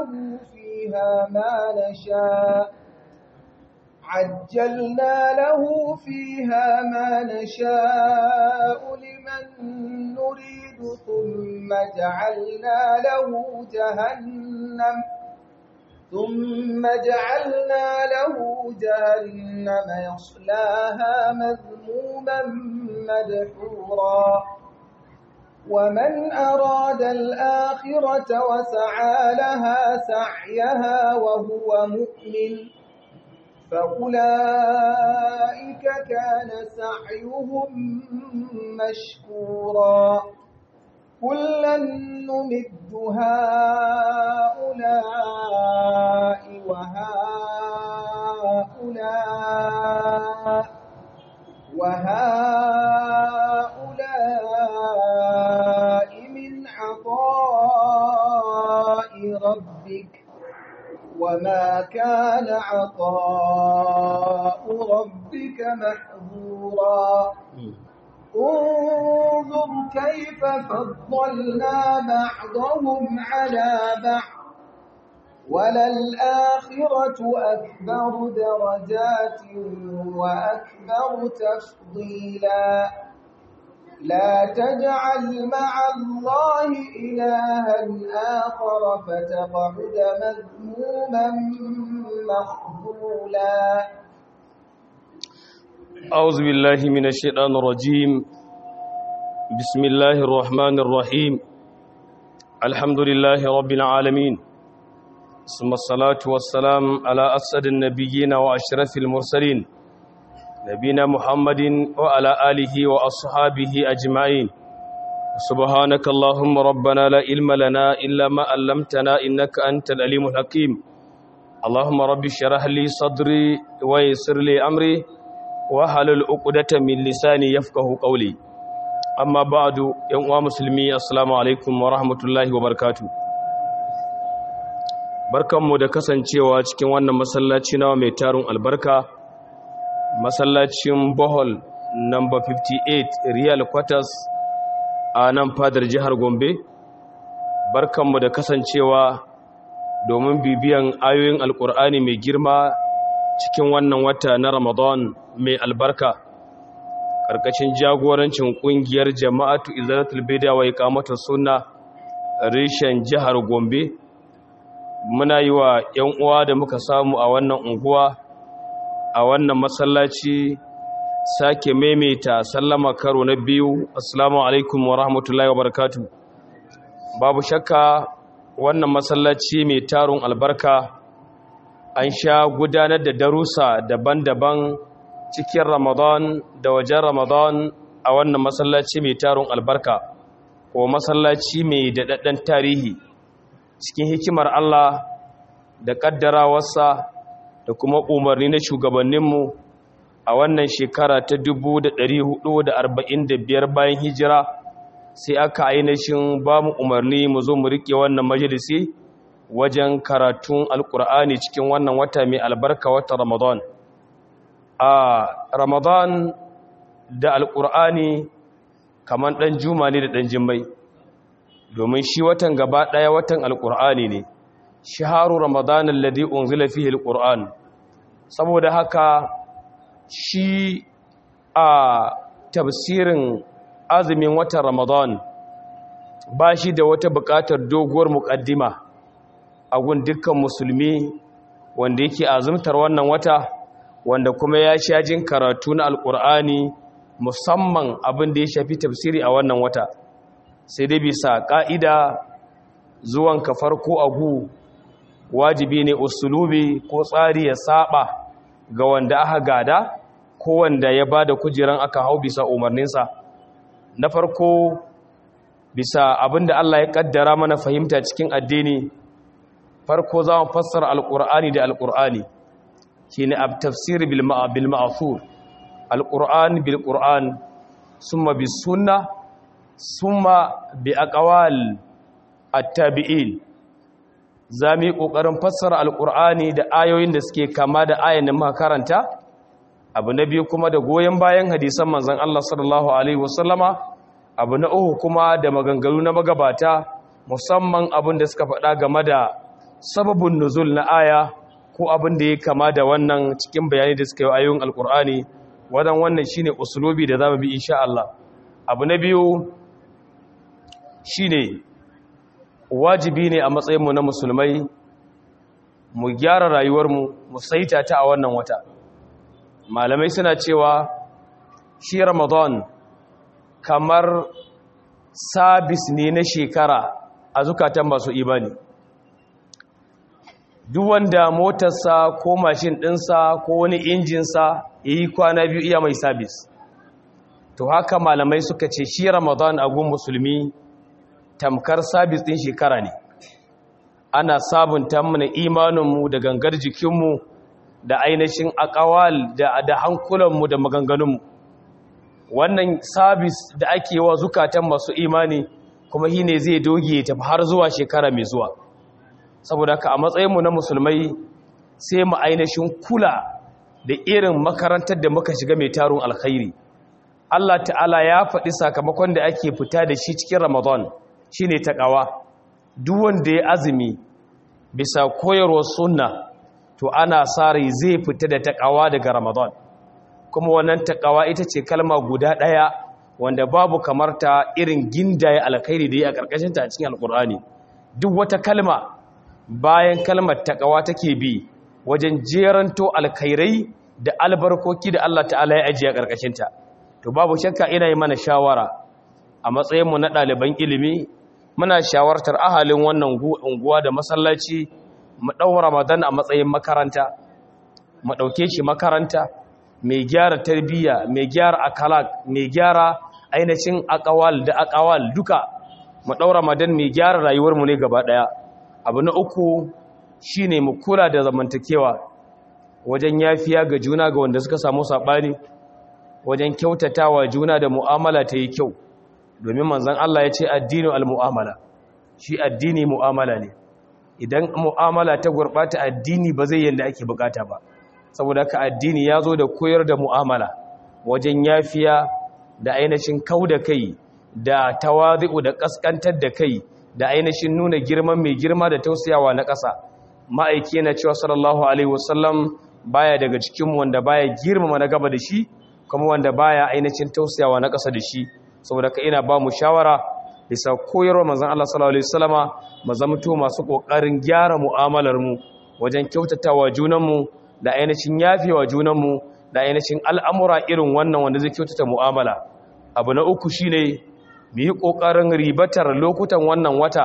له فيها ما نشاء عجلنا له فيها ما نشاء لمن نريد ثم جعلنا له جهنم ثم جعلنا له جهنم يصلاها مذموما مدحورا ومن أراد الآخرة وسعى لها سعيها وهو مؤمن فأولئك كان سعيهم مشكورا كلا نمد هؤلاء وهؤلاء وهؤلاء من عطاء ربك وما كان عطاء ربك محظورا انظر كيف فضلنا بعضهم على بعض وللآخرة أكبر درجات وأكبر تفضيلا لا تجعل مع الله إلها آخر فتقعد مذموما مخذولا أعوذ بالله من الشيطان الرجيم بسم الله الرحمن الرحيم الحمد لله رب العالمين ثم الصلاة والسلام على أسد النبيين وأشرف المرسلين نبينا محمد وعلى آله وأصحابه أجمعين سبحانك اللهم ربنا لا علم لنا إلا ما علمتنا إنك أنت العليم الحكيم اللهم رب اشرح لي صدري ويسر لي أمري wahalul uqdatan min lisani yafqahu qawli amma ba'du yan uwa musulmi assalamu alaikum wa rahmatullahi wa barakatuh barkanmu da kasancewa cikin wannan masallaci nawa mai tarun albarka masallacin bohol number 58 real quarters a nan fadar jihar gombe barkanmu da kasancewa domin bibiyan ayoyin alkur'ani mai girma cikin wannan wata na Ramadan mai albarka ƙarƙashin jagorancin ƙungiyar jama'atu izalatul bida wa iqamatus sunna reshen jihar Gombe muna yi wa ƴan uwa da muka samu a wannan unguwa a wannan masallaci sake maimaita sallama karo na biyu assalamu alaikum wa rahmatullahi wa barakatuh babu shakka wannan masallaci mai tarun albarka an sha gudanar da darussa daban-daban cikin ramadan da wajen ramadan a wannan masallaci mai taron albarka ko masallaci mai daɗaɗɗen tarihi cikin hikimar Allah da ƙaddarawarsa da kuma umarni na shugabanninmu a wannan shekara ta 1445 bayan hijira sai aka ainihin ba mu umarni mu zo mu riƙe wannan majalisi wajen karatun alkur'ani cikin wannan wata mai albarka wata ramadan a ramadan da alkur'ani kamar ɗan juma ne da ɗan jimmai domin shi watan gaba ɗaya watan alkur'ani ne shaharu ramadan alladhi unzila fihi alquran saboda haka shi a tafsirin azumin watan ramadan ba shi da wata buƙatar doguwar muƙaddima a gun dukkan musulmi wanda yake azumtar wannan wata wanda kuma ya sha jin karatu na alkur'ani musamman abin da ya shafi tafsiri a wannan wata sai dai bisa ƙa'ida zuwan ka farko agu wajibi ne usulubi ko tsari ya saba ga wanda aka gada ko wanda ya ba da kujeran aka hau bisa umarninsa na farko bisa abin da Allah ya kaddara mana fahimta cikin addini farko za mu fassara alƙur'ani da alƙur'ani shi ne a tafsir bil ma'asur alƙur'an bil ƙur'an summa bi sunna summa bi aqwal at-tabi'in za mu yi ƙoƙarin fassara alƙur'ani da ayoyin da suke kama da ayan da muka karanta abu na biyu kuma da goyon bayan hadisan manzon Allah sallallahu alaihi wasallama abu na uku kuma da maganganu na magabata musamman abin da suka faɗa game da sababin nuzul na aya ko abin da ya kama da wannan cikin bayani da suka yi ayoyin alkur'ani wadan wannan shine usulubi da zamu bi insha Allah abu na biyu shine wajibi ne a matsayin mu na musulmai mu gyara rayuwar mu mu saita ta a wannan wata malamai suna cewa shi Ramadan kamar sabis ne na shekara a zukatan masu imani duk wanda motarsa ko mashin ɗinsa ko wani injinsa ya yi kwana biyu iya mai sabis to haka malamai suka ce shi ramadan a gun musulmi tamkar sabis ɗin shekara ne ana sabunta mana imaninmu da gangar jikinmu da ainihin akawal da hankulanmu da maganganunmu wannan sabis da ake wa zukatan masu imani kuma shi ne zai doge tafi har zuwa shekara mai zuwa saboda haka a matsayinmu na musulmai sai mu ainihin kula da irin makarantar da muka shiga mai tarun alkhairi Allah ta'ala ya faɗi sakamakon da ake fita da shi cikin ramadan shine taqawa duk wanda ya azumi bisa koyarwar sunna to ana sa rai zai fita da taqawa daga ramadan kuma wannan taqawa ita ce kalma guda ɗaya wanda babu kamar ta irin gindaye alkhairi da ya a ƙarƙashin ta a cikin alƙur'ani duk wata kalma bayan kalmar taqawa take bi wajen jeranto alkhairai da albarkoki da Allah ta'ala ya ajiye a ƙarƙashin ta to babu shakka ina yi mana shawara a matsayin mu na ɗaliban ilimi muna shawartar ahalin wannan unguwa da masallaci mu ɗau Ramadan a matsayin makaranta mu ɗauke shi makaranta mai gyara tarbiyya mai gyara akalak mai gyara ainihin akawal da akawal duka mu daura madan mai gyara rayuwarmu ne gaba daya abu na uku shine mu kula da zamantakewa wajen yafiya ga juna ga wanda suka samu sabani wajen kyautatawa juna da mu'amala ta yi kyau domin manzon Allah ya ce addinu almu'amala shi addini mu'amala ne idan mu'amala ta gurbata addini ba zai yanda ake bukata ba saboda haka addini ya zo da koyar da mu'amala wajen yafiya da ainihin kau da kai da tawazi'u da kaskantar da kai da ainihin nuna girman mai girma da tausayawa na ƙasa ma'aiki na cewa sallallahu alaihi wasallam baya daga cikin wanda baya girmama na gaba da shi kuma wanda baya ainihin tausayawa na ƙasa da shi saboda ka ina ba mu shawara bisa koyarwa manzon Allah sallallahu alaihi wasallama mu zamto masu kokarin gyara mu'amalar mu wajen kyautatawa junan mu da ainihin yafewa junan mu da ainihin al'amura irin wannan wanda zai kyautata mu'amala abu na uku shine mu yi kokarin ribatar lokutan wannan wata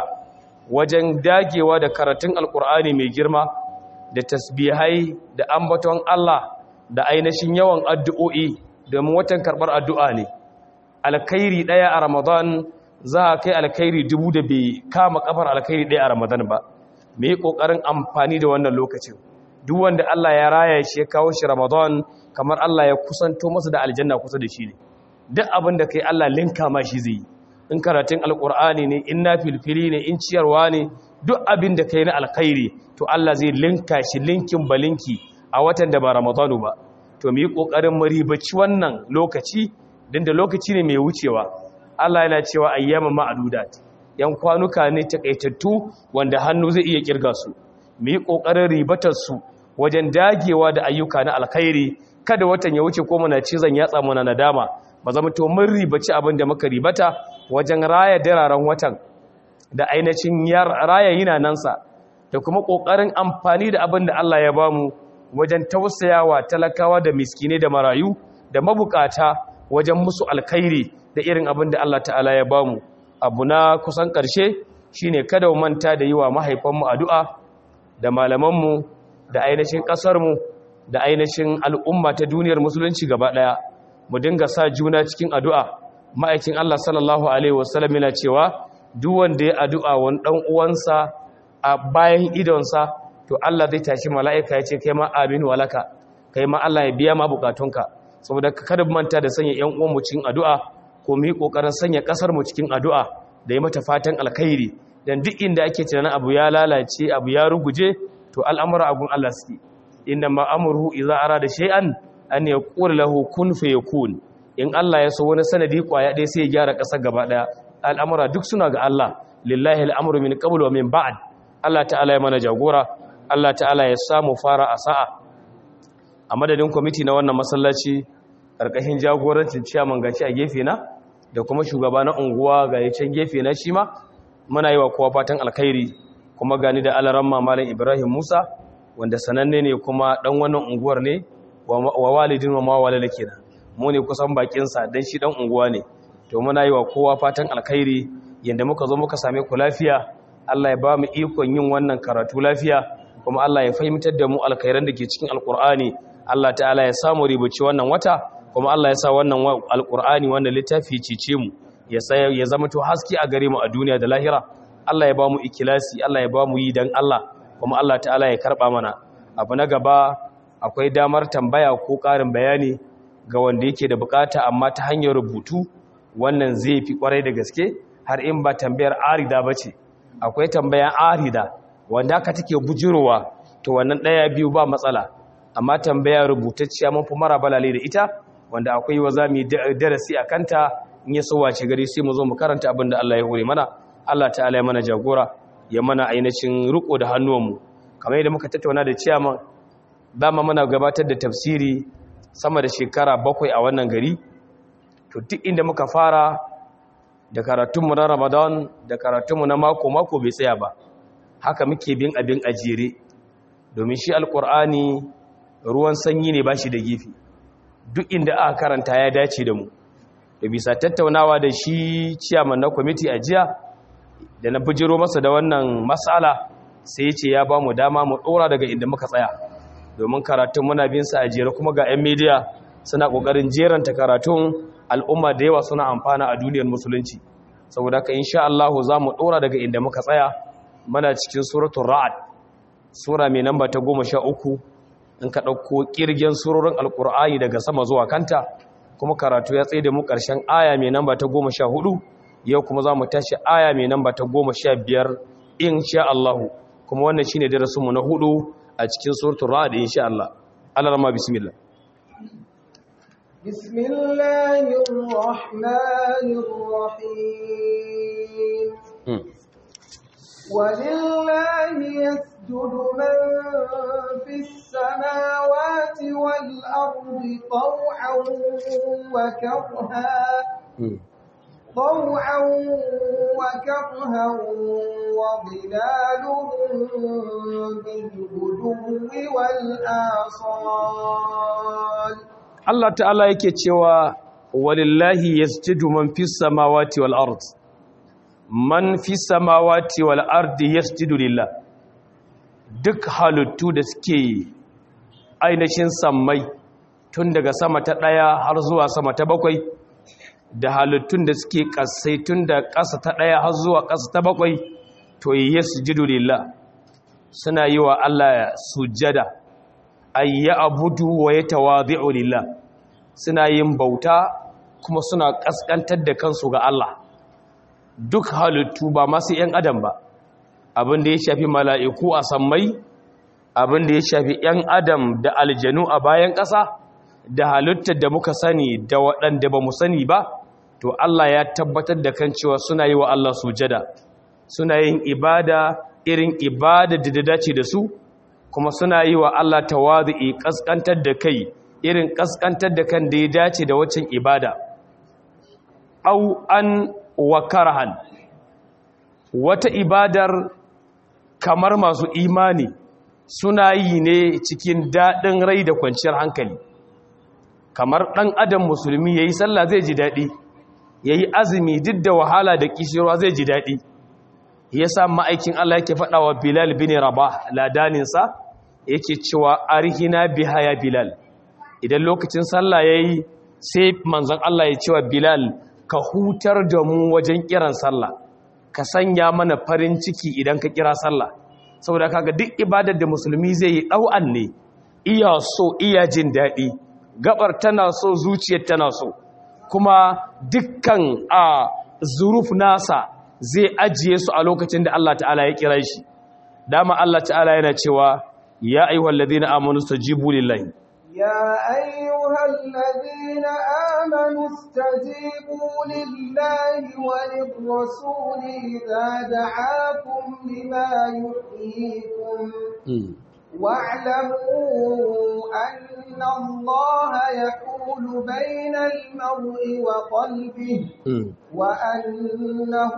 wajen dagewa da karatun alkur'ani mai girma da tasbihai da ambaton Allah da ainihin yawan addu'o'i domin watan karɓar addu'a ne alkhairi ɗaya a ramadan za a kai alkhairi dubu da bai kama kafar alkhairi ɗaya a ramadan ba me yi ƙoƙarin amfani da wannan lokacin duk wanda Allah ya raya shi ya kawo shi ramadan kamar Allah ya kusanto masa da aljanna kusa da shi ne duk abin da kai Allah linka ma shi zai yi in karatun alkur'ani ne in na filfili ne in ciyarwa ne duk abin da kai na alkhairi to Allah zai linka shi linkin balinki a watan da ba ramadanu ba to mu yi kokarin mu ribaci wannan lokaci din da lokaci ne mai wucewa Allah yana cewa ayyama ma'dudat yan kwanuka ne takaitattu wanda hannu zai iya kirga su mu yi kokarin ribatar su wajen dagewa da ayyuka na alkhairi kada watan ya wuce ko muna cizon yatsa muna nadama ba zama to mun ribaci abin da muka ribata wajen raya dararen watan da ainihin raya yinanansa da kuma ƙoƙarin amfani da abin da Allah ya bamu wajen tausayawa talakawa da miskine da marayu da mabukata wajen musu alkhairi da irin abin da Allah ta'ala ya bamu abu na kusan ƙarshe shine kada mu manta da yi wa mahaifanmu addu'a da malamanmu da ainihin ƙasarmu da ainihin al'umma ta duniyar musulunci gaba ɗaya mu dinga sa juna cikin addu'a ma'aikin Allah sallallahu Alaihi wasallam yana cewa duk wanda ya addu'a wani ɗan uwansa a bayan idonsa to Allah zai tashi mala'ika ya ce kai ma amin walaka kai ma Allah ya biya ma bukatunka saboda kada manta da sanya ‘yan uwanmu cikin addu'a ko mu yi ƙoƙarin sanya ƙasarmu cikin addu'a da yi mata fatan alkhairi don duk inda ake tunanin abu ya lalace abu ya ruguje to al'amura agun Allah suke inda ma'amuru iza ara da shay'an an ya ƙura lahu kun fa yakun in Allah ya so wani sanadi kwaya ɗaya sai ya gyara ƙasar gaba ɗaya al'amura duk suna ga Allah lillahi al'amuru min qablu wa min ba'd Allah ta'ala ya mana jagora Allah ta'ala ya samu fara a sa'a a madadin kwamiti na wannan masallaci ƙarƙashin jagorancin ciyaman gaci a gefe na da kuma shugaba na unguwa ga can gefe na shi ma muna yi wa kowa fatan alkhairi kuma gani da alaran mamalin ibrahim musa wanda sananne ne kuma ɗan wannan unguwar ne wa walidin wa mawalala kenan mu ne kusan bakinsa don shi ɗan unguwa ne to muna yi wa kowa fatan alkhairi yadda muka zo muka same ku lafiya Allah ya ba mu ikon yin wannan karatu lafiya kuma Allah ya fahimtar da mu alkhairan da ke cikin alkur'ani Allah ta'ala ya samu ribuci wannan wata kuma Allah ya sa wannan alkur'ani wannan littafi cice mu ya ya zama to haske a gare mu a duniya da lahira Allah ya ba mu ikilasi Allah ya ba mu yi dan Allah kuma Allah ta'ala ya karba mana abu na gaba akwai damar tambaya ko ƙarin bayani ga wanda yake da bukata amma ta hanyar rubutu wannan zai fi kwarai da gaske har in ba tambayar arida ba ce akwai tambayan arida wanda aka take bujirowa to wannan ɗaya biyu ba matsala amma tambaya rubutacciya mun fi mara balale da ita wanda akwai wa za mu yi darasi a kanta in ya so wace gari sai mu zo mu karanta abin da Allah ya hore mana Allah ta'ala ya mana jagora ya mana ainihin riko da hannuwanmu kamar yadda muka tattauna da ciyaman dama muna gabatar da tafsiri sama da shekara bakwai a wannan gari to duk inda muka fara da karatunmu na ramadan da karatunmu na mako-mako bai tsaya ba haka muke bin abin ajere domin shi alkur'ani ruwan sanyi ne ba shi da gifi duk inda aka karanta ya dace da mu da bisa tattaunawa da shi ciyaman na kwamiti a jiya da na bijiro masa da wannan matsala sai ce ya ba mu dama mu ɗora daga inda muka tsaya domin karatun muna bin sa a jere kuma ga 'yan media suna ƙoƙarin jeranta karatun al'umma da yawa suna amfana a duniyar musulunci saboda haka insha Allah za mu ɗora daga inda muka tsaya mana cikin suratun ra'ad sura mai namba ta goma sha uku in ka ɗauko ƙirgen surorin alƙur'ani daga sama zuwa kanta kuma karatu ya tsaye da mu ƙarshen aya mai namba ta goma sha hudu yau kuma za mu tashi aya mai namba ta goma sha biyar insha Allah kuma wannan shine darasinmu na hudu a cikin suratun ra'ad insha Allah Allah rama bismillah بسم الله الرحمن الرحيم ولله يسجد من في السماوات والأرض طوعا وكرها طوعا وكرها وظلالهم بالغدو والآصال Allah ta'ala yake cewa walillahi yasjudu man fis samawati wal ard man fis samawati wal ardi yasjudu lillah duk halittu da suke ainihin sammai tun daga sama ta ɗaya har zuwa sama ta bakwai da halittun da suke ƙasai tun da ƙasa ta ɗaya har zuwa ƙasa ta bakwai to yasjudu lillah suna yi wa Allah sujjada ayya abudu wa ya tawadhi'u lillah suna yin bauta kuma suna kaskantar da kansu ga Allah duk halittu ba masu yan adam ba abin da ya shafi mala'iku a sammai abin da ya shafi yan adam da aljanu a bayan ƙasa da halittar da muka sani da waɗanda ba mu sani ba to Allah ya tabbatar da kan cewa suna yi wa Allah sujada suna yin ibada irin ibada da da dace da su kuma suna yi wa Allah tawazu'i kaskantar da kai irin kaskantar da kan da ya dace da waccan ibada au an wa karhan wata ibadar kamar masu imani suna yi ne cikin daɗin rai da kwanciyar hankali kamar ɗan adam musulmi ya yi sallah zai ji daɗi ya yi azumi duk da wahala da kishirwa zai ji daɗi ya sa ma'aikin Allah yake faɗa wa Bilal bin Rabah ladaninsa yake cewa arhina biha ya Bilal idan lokacin sallah yayi sai manzon Allah ya cewa Bilal ka hutar da mu wajen kiran sallah ka sanya mana farin ciki idan ka kira sallah saboda kaga duk ibadar da musulmi zai yi ɗau'an ne iya so iya jin daɗi gabar tana so zuciyar tana so kuma dukkan a zuruf nasa zai ajiye su a lokacin da Allah ta'ala ya kira shi dama Allah ta'ala yana cewa ya ayyuhal ladina amanu stajibu lillahi يا أيها الذين آمنوا استجيبوا لله وللرسول إذا دعاكم لما يحييكم واعلموا أن الله يحول بين المرء وقلبه وأنه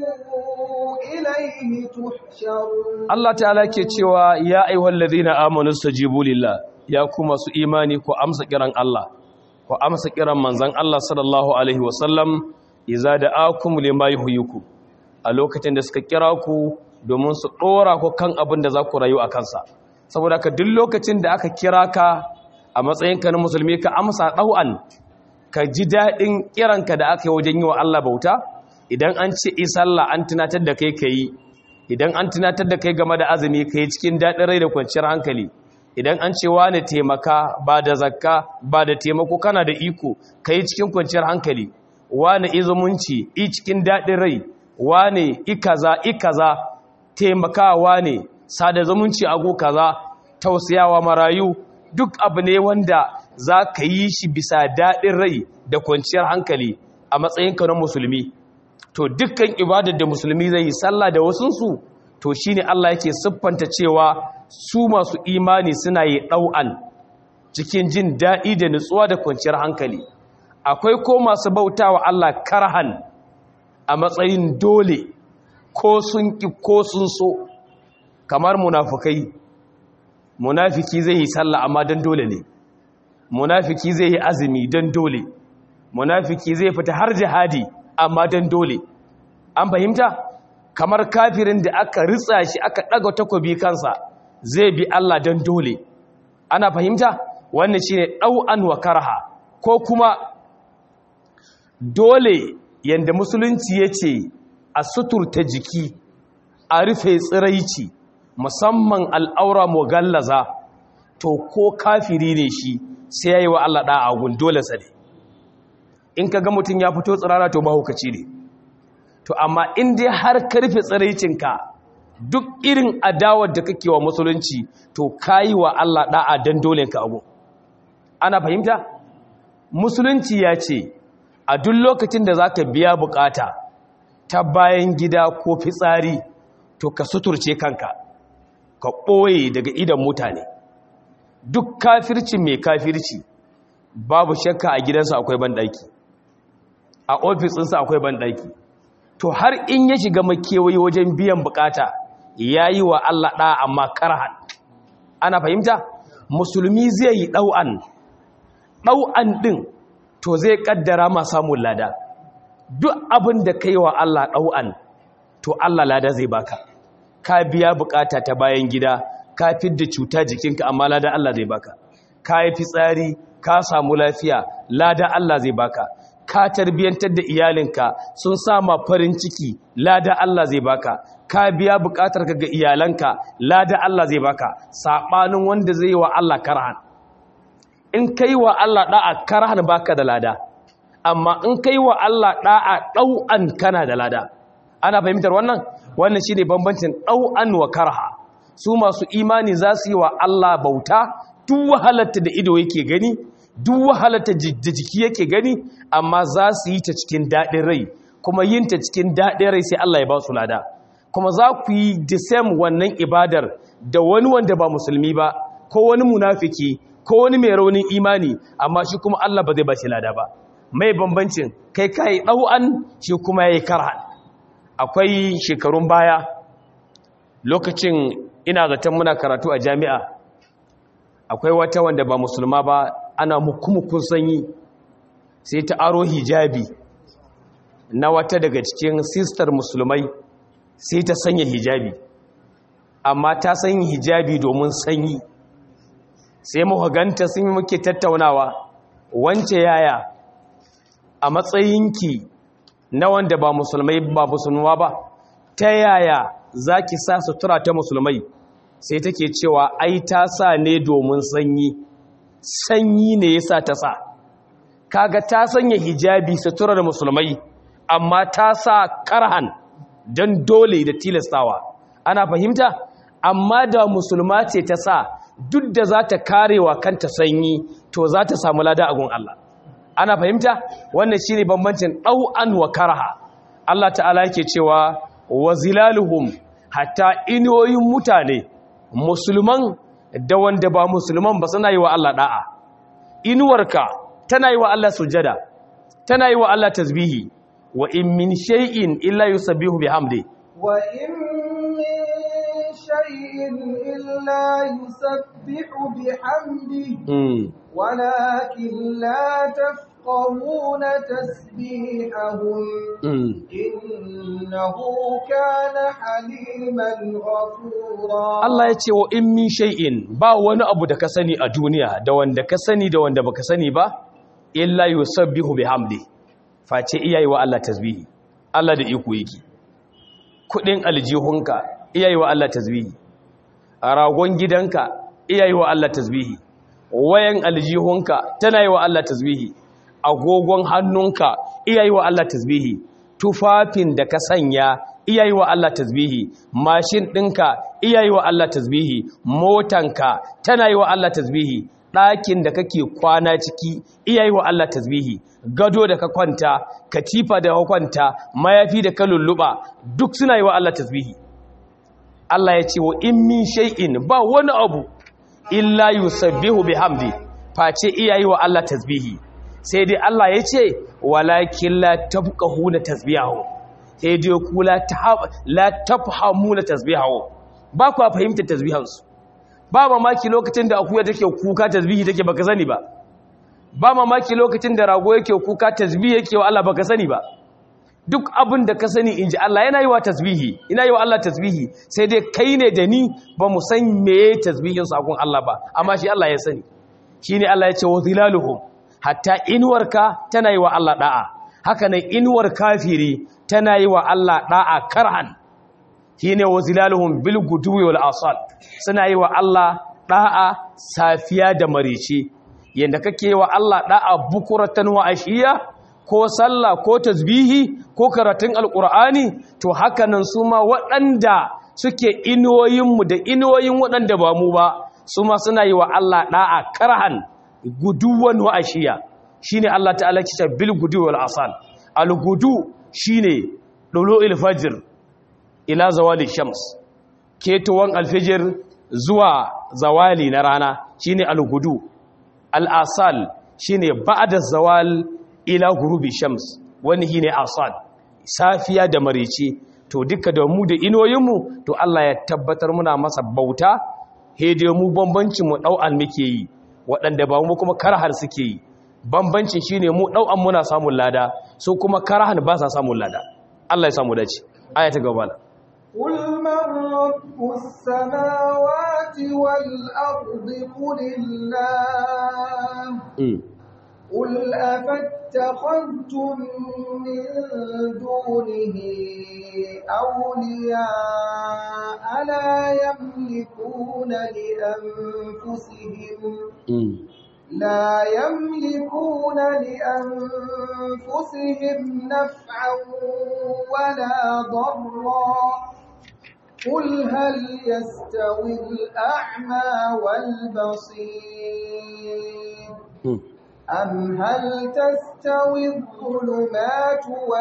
إليه تحشرون Allah ta'ala ke cewa ya ayyuhal ladina amanu stajibu lillah ya kuma su imani ku amsa kiran Allah ku amsa kiran manzon Allah sallallahu alaihi wasallam idza da'akum lima yuhyikum a lokacin da suka kira ku domin su dora ku kan abin da za ku rayu a kansa saboda ka duk lokacin da aka kira ka a matsayinka na musulmi ka amsa ɗau'an ka ji daɗin kiranka da aka yi wajen yi wa Allah bauta idan an ce isalla an tunatar da kai ka yi idan an tunatar da kai game da azumi ka yi cikin daɗin rai da kwanciyar hankali idan an ce wane taimaka ba da zakka ba da taimako kana da iko ka yi cikin kwanciyar hankali wane izumunci i cikin daɗin rai wane ikaza ikaza taimakawa ne sada zumunci ago kaza tausayawa marayu duk abu ne wanda za ka yi shi bisa daɗin rai da kwanciyar hankali a matsayinka na musulmi to dukkan ibadar da musulmi zai yi sallah da wasunsu to shi ne Allah yake siffanta cewa su masu imani suna yi ɗau'an cikin jin daɗi da nutsuwa da kwanciyar hankali akwai ko masu bauta wa Allah karhan a matsayin dole ko sun ƙi ko sun so kamar munafukai munafiki zai yi sallah amma don dole ne munafiki zai yi azumi don dole munafiki zai fita har jihadi amma don dole an fahimta kamar kafirin da aka ritsa shi aka ɗaga takobi kansa zai bi Allah don dole ana fahimta wannan shine ɗau'an wa karha ko kuma dole yanda musulunci ya ce a suturta jiki a rufe tsiraici musamman al'aura mugallaza to ko kafiri ne shi sai ya yi wa Allah ɗa'a gun dole sa ne in ka ga mutum ya fito tsirara to mahaukaci ne to amma in dai har karfe tsiraicinka duk irin adawar da kake wa musulunci to ka yi wa Allah ɗa'a don dole ka abu ana fahimta musulunci ya ce a duk lokacin da za ka biya bukata ta bayan gida ko fitsari to ka suturce kanka ka ɓoye daga idan mutane duk kafirci mai kafirci babu shakka a gidansa akwai banɗaki a ofisinsa akwai banɗaki to har in ya shiga makewayi wajen biyan bukata ya yi wa Allah ɗa amma karhan ana fahimta musulmi zai yi ɗau'an ɗau'an ɗin to zai ƙaddara ma samun lada duk abin da ka yi wa Allah ɗau'an to Allah lada zai baka ka biya bukata ta bayan gida ka fidda cuta jikinka amma lada Allah zai baka ka yi fitsari ka samu lafiya lada Allah zai baka ka tarbiyantar da iyalinka sun sama farin ciki lada Allah zai baka ka biya bukatar ka ga iyalanka lada Allah zai baka sabanin wanda zai wa Allah karhan in kai wa Allah da'a karhan baka da lada amma in kai wa Allah da'a dau'an kana da lada ana fahimtar wannan wannan shine bambancin dau'an wa karha su masu imani za su yi wa Allah bauta duk wahalarta da ido yake gani duk wahalarta da jiki yake gani amma za su yi ta cikin daɗin rai kuma yin ta cikin daɗin rai sai Allah ya ba su lada kuma za ku yi the same wannan ibadar da wani wanda ba musulmi ba ko wani munafiki ko wani mai raunin imani amma shi kuma Allah ba zai ba shi lada ba mai bambancin kai kai ɗau'an shi kuma ya yi karhan akwai shekarun baya lokacin ina zaton muna karatu a jami'a akwai wata wanda ba musulma ba ana mukumukun sanyi sai ta aro hijabi na wata daga cikin sistar musulmai sai ta sanya hijabi amma ta sanya hijabi domin sanyi sai muka ganta sun yi muke tattaunawa wance yaya a matsayinki na wanda ba musulmai ba musulma ba ta yaya za ki sa sutura ta musulmai sai take cewa ai ta sa ne domin sanyi sanyi ne ya sa ta sa kaga ta sanya hijabi suturar musulmai amma ta sa karhan don dole da tilastawa ana fahimta amma da musulma ce ta sa duk da za ta karewa kanta sanyi to za ta samu lada a gun Allah ana fahimta wannan shine bambancin ɗau'an wa karaha Allah ta'ala yake cewa wa zilaluhum hatta inoyin mutane musulman da wanda ba musulman ba suna yi wa Allah da'a inuwarka tana yi wa Allah sujada tana yi wa Allah tasbihi wa in min shay'in illa yusabbihu bihamdi wa in min shay'in illa yusabbihu bihamdi mm. walakin la tafqahuna tasbihahum mm. innahu kana haliman ghafura Allah ya ce wa in min shay'in ba wani abu da ka sani a duniya da wanda ka sani da wanda baka sani ba illa yusabbihu bihamdi face iyayi wa Allah tasbihi Allah da iko yake kudin aljihunka iyayi wa Allah tasbihi a ragon gidanka iyayi wa Allah tasbihi wayan aljihunka tana yi wa Allah tasbihi agogon hannunka iyayi wa Allah tasbihi tufafin da ka sanya iyayi wa Allah tasbihi mashin ɗinka iyayi wa Allah tasbihi motanka tana yi wa Allah tasbihi ɗakin da kake kwana ciki iyayi wa Allah tasbihi gado da ka kwanta katifa da ka kwanta mayafi da ka lulluɓa duk suna yi wa Allah tasbihi Allah ya ce wa in min shay'in ba wani abu illa yusabbihu bihamdi face iyayi wa Allah tasbihi sai dai Allah ya ce walakin la tafqahuna tasbihahu sai dai ku la la tafhamuna tasbihahu ba ku fahimta tasbihansu ba mamaki lokacin da akuya take kuka tasbihi take baka sani ba ba mamaki lokacin da rago yake kuka tasbihi yake wa Allah baka sani ba duk abin da ka sani inji Allah yana yi wa tasbihi ina yi wa Allah tasbihi sai dai kai ne da ni ba mu san meye tasbihin sakon Allah ba amma shi Allah ya sani shine Allah ya ce wa zilaluhum hatta inuwarka tana yi wa Allah da'a haka nan inuwar kafiri tana yi wa Allah da'a karhan shine wa zilaluhum bil guduwi wal asal suna yi wa Allah da'a safiya da marici yanda kake wa Allah da'a bukuratan wa ashiya ko sallah ko tasbihi ko karatun alqur'ani to haka nan su ma waɗanda suke inuwoyinmu da inuwoyin waɗanda ba mu ba su ma suna yi wa Allah da'a karhan guduwan wa ashiya shine Allah ta'ala kita bil gudu wal asal al gudu shine dulu'il fajr ila zawali shams ketuwan alfijir zuwa zawali na rana shine al gudu al asal shine ba'da zawal ila gurubi shams wani shine asal safiya da marici to duka da mu da inoyinmu to Allah ya tabbatar muna masa bauta hede mu bambancin mu dau muke yi waɗanda ba mu kuma karahar suke yi bambancin shine mu ɗau'an muna samun lada so kuma karahar ba sa samun lada Allah ya samu dace aya ta gaba قل من رب السماوات والأرض قل الله قل أفاتخذتم من دونه أولياء لا يملكون لأنفسهم لا يملكون لأنفسهم نفعا ولا ضرا قل هل يستوي الأعمى والبصير أم هل تستوي الظلمات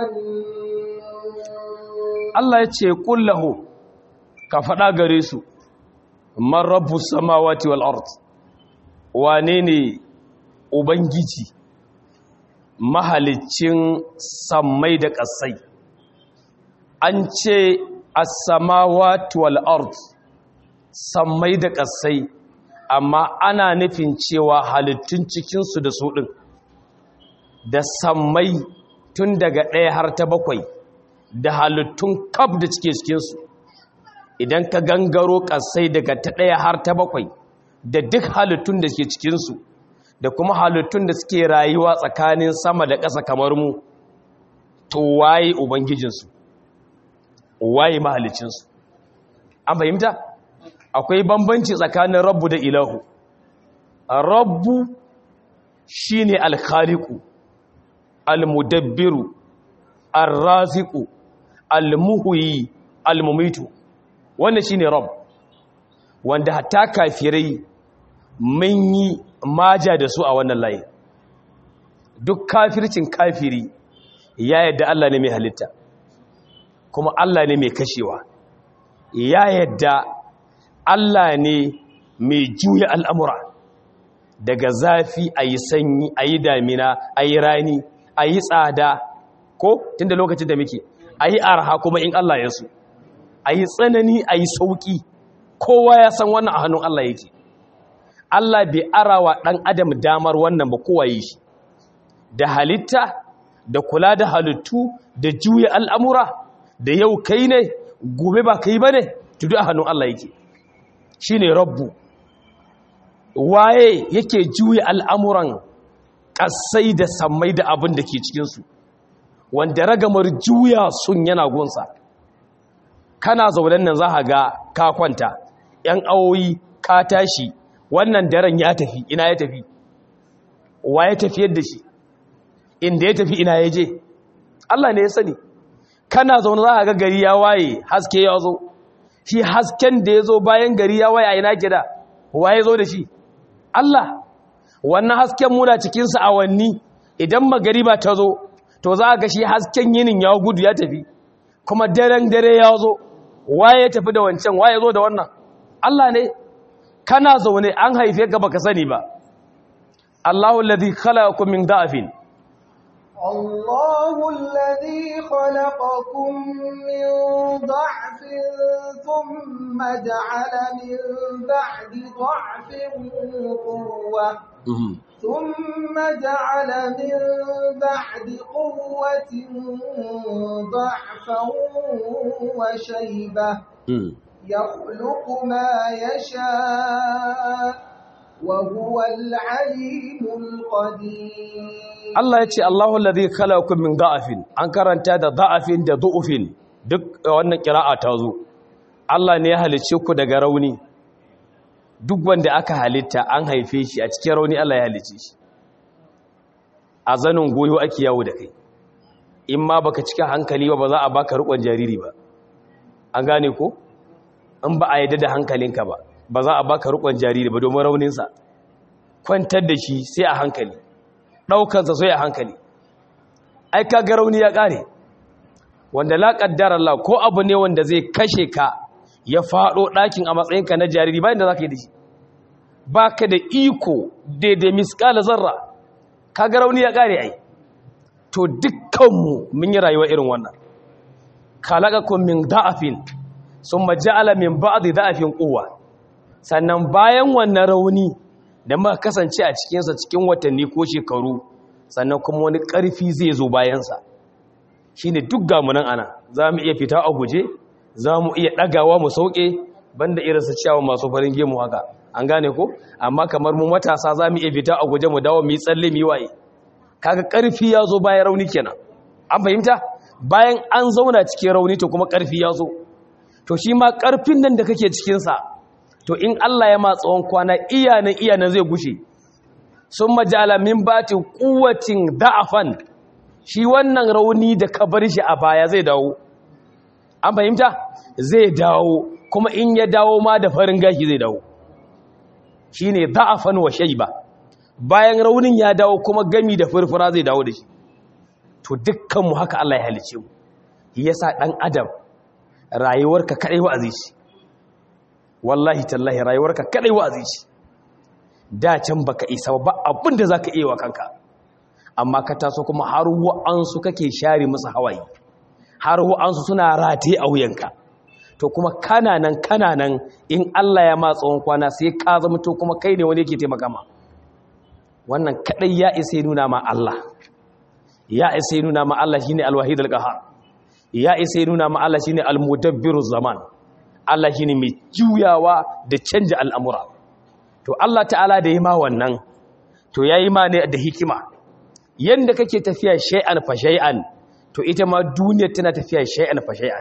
والنور Allah ya ce kullahu ka faɗa gare su man rabbu samawati wal ard wane ne ubangiji mahalicin sammai da ƙasai an ce as-samawati wal ard sammai da ƙasai amma ana nufin cewa halittun cikinsu da su ɗin da sammai tun daga ɗaya har ta bakwai da halittun kaf da cike cikinsu idan ka gangaro ƙasai daga ta ɗaya har ta bakwai da duk halittun da ke cikinsu da kuma halittun da suke rayuwa tsakanin sama da ƙasa kamar mu to waye ubangijinsu waye mahalicinsu an fahimta akwai bambanci tsakanin rabbu da ilahu rabbu shine alkhaliqu almudabbiru arraziqu almuhyi almumitu wannan shine rabb wanda hatta kafirai mun yi maja da su a wannan layi duk kafircin kafiri ya yadda Allah ne mai halitta kuma Allah ne mai kashewa ya yadda Allah ne mai juya al'amura daga zafi a yi sanyi a yi damina a yi rani a yi tsada ko tun da lokacin da muke a yi arha kuma in Allah ya su a yi tsanani a yi sauƙi kowa ya san wannan a hannun Allah yake Allah bai arawa ɗan adam damar wannan ba kowa yi shi da halitta da kula da halittu da juya al'amura da yau kai ne gobe ba kai ba ne tudu a hannun Allah yake shi ne rabbu waye yake juya al'amuran ƙasai da sammai da abin da ke cikinsu wanda ragamar juya sun yana gunsa kana zaunen nan za ga ka kwanta ‘yan awoyi ka tashi wannan daren ya tafi ina ya tafi wa ya tafi yadda shi inda ya tafi ina ya je Allah ne ya sani kana zaune za ga gari ya waye haske ya zo shi hasken da ya zo bayan gari ya waye a ina gida wa ya zo da shi Allah wannan hasken muna cikinsa awanni idan magariba ta zo to za ga shi hasken yinin ya gudu ya tafi kuma daren dare ya zo waye ya tafi da wancan waye zo da wannan Allah ne kana zaune an haife ka baka sani ba Allahu alladhi khalaqakum min da'fin الله الذي خلقكم من ضعف ثم جعل من بعد ضعف قوة ثم جعل من بعد قوة ضعفا وشيبة يخلق ما يشاء وهو العليم القدير Allah ya ce Allahu alladhi khalaqakum min da'afin an karanta da da'afin da du'ufin duk wannan kira'a ta zo Allah ne ya halice ku daga rauni duk wanda aka halitta an haife shi a cikin rauni Allah ya halice shi a zanin goyo ake yawo da kai in ma baka cika hankali ba ba za a baka rukun jariri ba an gane ko in ba a yadda da hankalinka ba ba za a baka rukun jariri ba domin rauninsa kwantar da shi sai a hankali ɗaukansa sai a hankali ai ka ga rauni ya ƙare wanda la ƙaddar Allah ko abu ne wanda zai kashe ka ya faɗo ɗakin a matsayinka na jariri bayan da za ka yi da shi ba ka da iko daidai miskala zarra ka ga rauni ya ƙare ai to dukkanmu mun yi rayuwa irin wannan khalaqakum min da'afin summa ja'ala min ba'di da'afin quwwa sannan bayan wannan rauni da muka kasance a cikinsa cikin watanni ko shekaru sannan kuma wani ƙarfi zai zo bayansa shi ne duk gamunan ana za mu iya fita a guje za mu iya ɗagawa mu sauƙe banda irinsa ciyawa masu farin gemu haka an gane ko amma kamar mu matasa za mu iya fita a guje mu dawo mu yi tsalle mu yi waye kaga ƙarfi ya zo bayan rauni kenan an fahimta bayan an zauna cikin rauni to kuma ƙarfi ya zo to shi ma ƙarfin nan da kake cikinsa to in Allah ya tsawon kwana iyanan iyanan zai gushe sun majala min batin kuwacin da'afan shi wannan rauni da ka bar shi a baya zai dawo an fahimta zai dawo kuma in ya dawo ma da farin gashi zai dawo shi ne da'afan wa shaiba bayan raunin ya dawo kuma gami da furfura zai dawo da shi to dukkanmu haka Allah ya halice mu yasa dan adam rayuwarka kadai wa'azi shi wallahi tallahi rayuwarka kadai wa'azi ce da can baka isa ba abin da zaka iya wa kanka amma ka taso kuma har wa'ansu kake share musu hawaye har wa'ansu suna rataye a wuyanka to kuma kana nan kana nan in Allah ya ma tsawon kwana sai ka zama to kuma kai ne wani yake taimaka ma wannan kadai ya isa nuna ma Allah ya isa nuna ma Allah shine al-wahid al-qahhar ya isa nuna ma Allah shine al-mudabbiru zaman Allah shi ne mai juyawa da canja al'amura. To, Allah ta'ala da yi ma wannan, to ya yi ma ne da hikima. Yadda kake tafiya shai'an fa shai'an, to ita ma duniyar tana tafiya shai'an fa shai'an.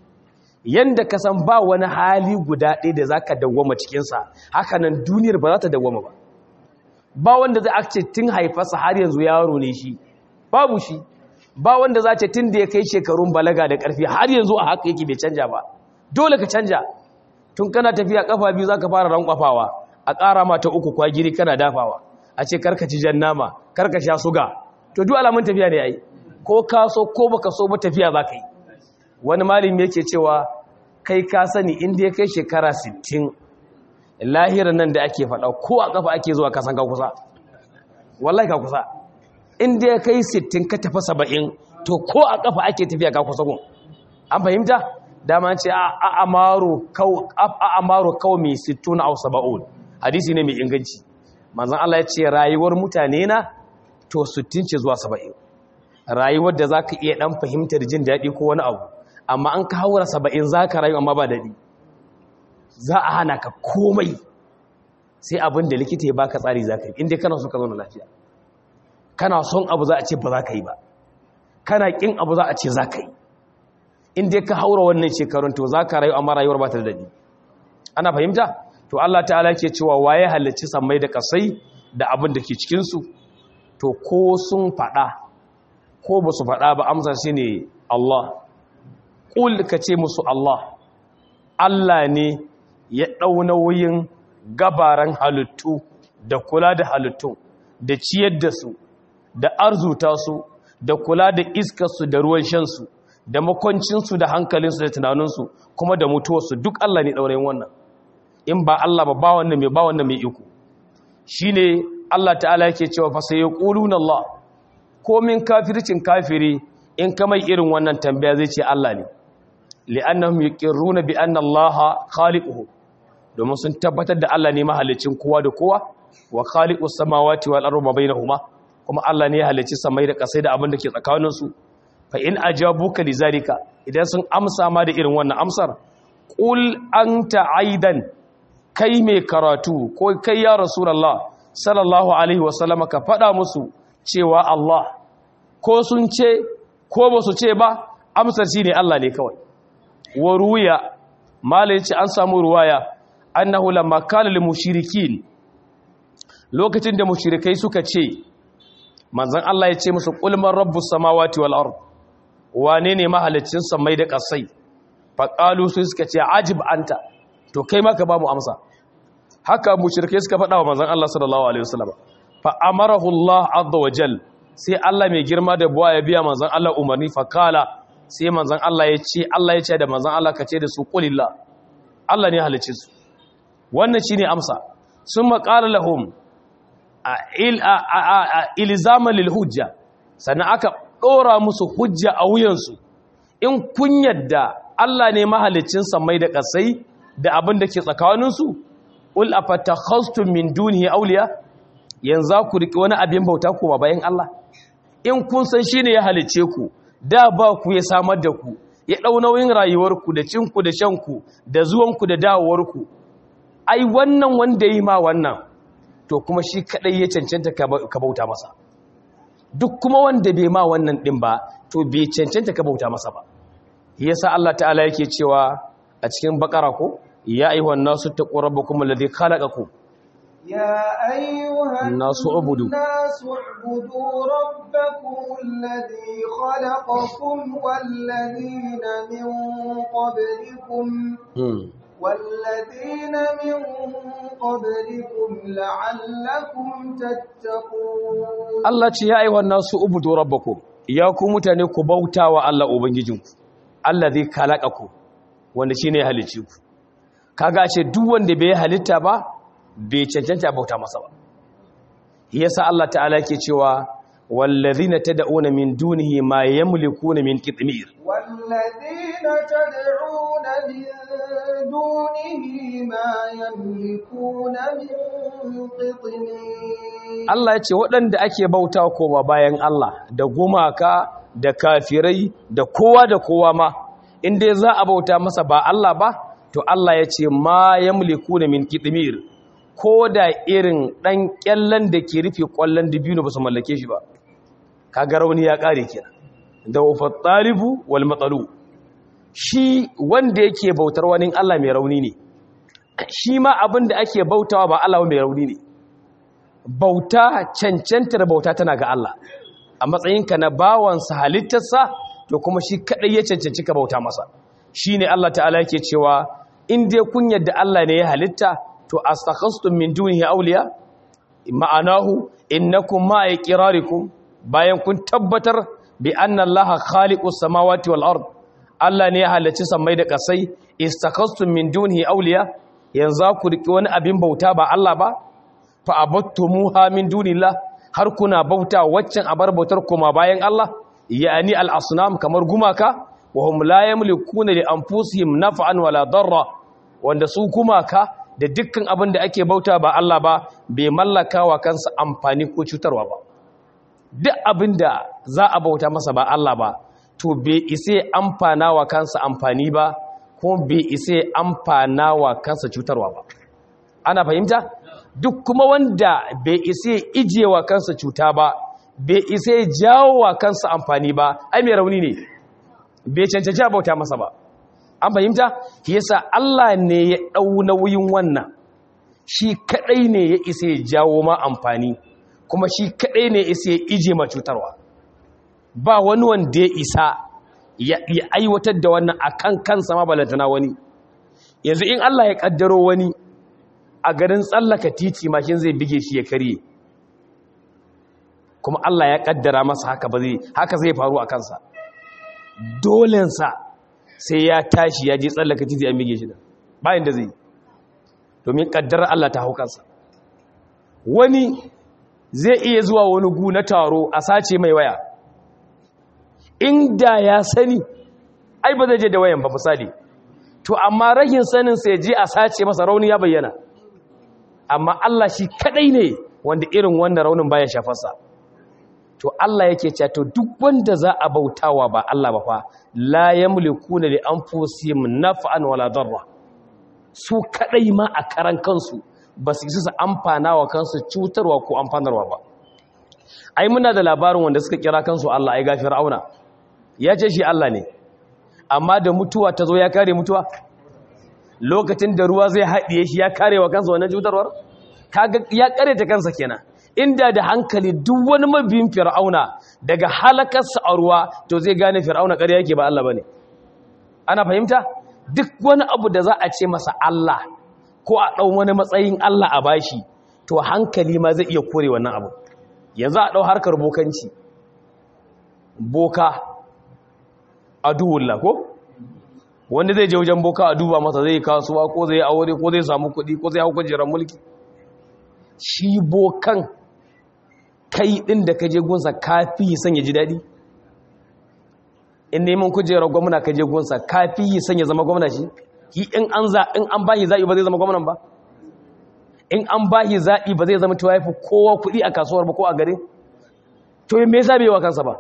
Yadda ka san ba wani hali guda ɗaya da za ka dawwama cikinsa, haka nan duniyar ba za ta dawwama ba. Ba wanda za a ce tun haifarsa har yanzu yaro ne shi, babu shi. Ba wanda za ce tun da ya kai shekarun balaga da ƙarfi har yanzu a haka yake bai canja ba. dole ka canja tun kana tafiya kafa biyu zaka fara rankwafawa a ƙara mata uku kwagiri kana dafawa a ce karka ci jan nama karka sha suga to duk alamun tafiya ne ai ko ka so ko baka so ba tafiya za ka yi wani malami yake cewa kai ka sani inda ya kai shekara 60 lahirar nan da ake faɗa ko a kafa ake zuwa kasan ka kusa wallahi ka kusa inda ya kai 60 ka tafi 70 to ko a kafa ake tafiya ka kusa gun an fahimta dama ce a amaru kawo mai 60 au 70 hadisi ne mai inganci manzan Allah ya ce rayuwar mutane na to 60 ce zuwa 70 rayuwar da za ka iya ɗan fahimtar jin daɗi ko wani abu amma an ka haura 70 za ka rayu amma ba daɗi za a hana ka komai sai abin da likita ya baka tsari za ka yi inda kana so ka zauna lafiya kana son abu za a ce ba za ka yi ba kana ƙin abu za a ce za ka yi inda ka haura wannan shekarun to za ka rayu amma rayuwar ba ta da daɗi ana fahimta to Allah ta'ala ke cewa waye halicci sammai da kasai da abin da ke cikinsu to ko sun faɗa ko ba su faɗa ba amsa shi ne Allah ƙul ka ce musu Allah Allah ne ya ɗau nauyin gabaran halittu da kula da halittu da ciyar da su da arzuta su da kula da iskarsu da ruwan shansu da makwancinsu da hankalinsu da tunaninsu kuma da mutuwarsu duk Allah ne ɗaurayin wannan in ba Allah ba ba wannan mai ba wannan mai iko shi ne Allah ta'ala yake cewa fa sai yaquluna Allah komin kafircin kafiri in ka mai irin wannan tambaya zai ce Allah ne li'annahum yuqirruna bi anna Allah khaliquhu domin sun tabbatar da Allah ne mahalicin kowa da kowa wa khaliqus samawati wal ardi ma bainahuma kuma Allah ne ya halicci samai da kasai da abin da ke tsakaninsu fa in ajabuka lizalika idan sun amsa ma da irin wannan amsar qul anta aidan kai mai karatu ko kai ya rasulullah sallallahu alaihi wasallama ka fada musu cewa Allah ko sun ce ko ba su ce ba amsar shine Allah ne kawai wa ruya malai ce an samu ruwaya annahu lamma qala lil mushrikin lokacin da mushrikai suka ce manzon Allah ya ce musu qul man rabbus samawati wal ard wane ne mahalicin samai da kasai faqalu su suka ce ajib anta to kai ma ka ba mu amsa haka mushrike suka faɗa wa manzon Allah sallallahu alaihi wasallam fa amarahu Allah azza wa jal sai Allah mai girma da buwa ya biya manzon Allah umarni fa kala sai manzon Allah ya ce Allah ya ce da manzon Allah ka ce da su qulillah Allah ne halicin su wannan shine amsa summa qala lahum ilzama lil hujja sannan aka dora musu hujja a wuyansu in kun yadda Allah ne mahalicin samai da kasai da abin da ke tsakaninsu ul afatakhastum min dunihi awliya yanzu ku riki wani abin bauta kuma bayan Allah in kun san shine ya halice ku da ba ku ya samar da ku ya dau nauyin rayuwarku da cinku da shanku da zuwanku da dawowarku ai wannan wanda yi ma wannan to kuma shi kadai ya cancanta ka bauta masa duk kuma wanda bai ma wannan din ba to bai cancanta ka bauta masa ba yasa Allah ta'ala yake cewa a cikin bakara ko ya ayyuhan nasu taqu rabbakum alladhi khalaqakum يا أيها الناس اعبدوا الناس اعبدوا ربكم الذي خلقكم والذين من قبلكم والذين من قبلكم لعلكم تتقون Allah ce ya ayyuhan nasu ubudu rabbakum ya ku mutane ku bautawa Allah ubangijinku allazi khalaqakum wanda shine ya halicce ku kaga ce duk wanda bai halitta ba bai cancanta bauta masa ba yasa Allah ta'ala yake cewa wallazina tad'una min dunihi ma yamlikuna min qitmir والذين تدعون من دونه ما يملكون من قطمير Allah ya ce waɗanda ake bauta koma bayan Allah da gumaka da kafirai da kowa da kowa ma inda za a bauta masa ba Allah ba to Allah ya ce ma yamlikuna min qitmir ko da irin ɗan ƙyallen da ke rufe ƙwallon dubino ba su mallake shi ba kaga rauni ya ƙare kenan da wafat talibu wal matsalu shi wanda yake bautar wani Allah mai rauni ne shi ma abin da ake bautawa ba Allah mai rauni ne bauta cancantar bauta tana ga Allah a matsayinka na bawansa halittarsa to kuma shi kaɗai ya cancanci ka bauta masa shi ne Allah ta'ala yake cewa in dai kun yadda Allah ne ya halitta to astakhastum min dunihi awliya ma'anahu innakum ma iqrarikum bayan kun tabbatar bi anna allaha khaliqus samawati wal ard Allah ne ya halacci sammai da kasai istakhastum min dunihi awliya yanzu ku riki wani abin bauta ba Allah ba fa abattumuha min dunillah har kuna bauta waccan abar bautar kuma bayan Allah yani al asnam kamar gumaka wa hum la yamlikuna li anfusihim naf'an wala darra wanda su gumaka da dukkan abin da ake bauta ba Allah ba bai mallaka wa kansa amfani ko cutarwa ba duk abin da za a bauta masa ba Allah ba to bai isa amfana wa kansa amfani ba ko bai isa amfana wa kansa cutarwa ba ana fahimta duk kuma wanda bai isa ije wa kansa cuta ba bai isa jawo wa kansa amfani ba ai mai rauni ne bai cancanci a bauta masa ba an fahimta yasa Allah ne ya ɗau nauyin wannan shi kaɗai ne ya isa ya jawo ma amfani kuma shi kaɗai ne ya isa ya ije ma cutarwa ba wani wanda ya isa ya aiwatar da wannan a kan kansa ma balantana wani yanzu in Allah ya ƙaddaro wani a garin tsallaka titi mashin zai bige shi ya karye kuma Allah ya ƙaddara masa haka ba zai haka zai faru a kansa dolensa sai ya tashi ya je tsallaka titi an bige shi da bayan da zai domin ƙaddarar Allah ta hau kansa wani zai iya zuwa wani gu na taro a sace mai waya inda ya sani ai ba zai je da wayan ba misali to amma rahin sanin sai je a sace masa rauni ya bayyana amma Allah shi kadai ne wanda irin wannan raunin baya shafarsa to Allah yake cewa to duk wanda za a bautawa ba Allah ba fa la yamlikuna li anfusihim naf'an wala darra su kadai ma a karan kansu ba su isa su amfana wa kansu cutarwa ko amfanarwa ba ai muna da labarin wanda suka kira kansu Allah ai ga Fir'auna ya ce shi Allah ne amma da mutuwa ta zo ya kare mutuwa lokacin da ruwa zai haɗiye shi ya kare wa kansa wannan cutarwar kaga ya kare ta kansa kenan inda da hankali duk wani mabiyin Fir'auna daga halakarsa a ruwa to zai gane Fir'auna ƙarya yake ba Allah bane ana fahimta duk wani abu da za a ce masa Allah ko a ɗau wani matsayin Allah a bashi to hankali ma zai iya kore wannan abu yanzu a ɗau harkar bokanci boka a duwulla ko wanda zai je wajen boka a duba masa zai kasuwa ko zai aure ko zai samu kuɗi ko zai hau kujerar mulki shi bokan kai ɗin da ka je gunsa kafi son ya ji daɗi in neman kujerar gwamna ka je gunsa kafi son ya zama gwamna shi ki in an za in an bashi zaɓi ba zai zama gwamnan ba in an bashi zaɓi ba zai zama cewa yafi kowa kuɗi a kasuwar ba ko a gare to me yasa bai wa kansa ba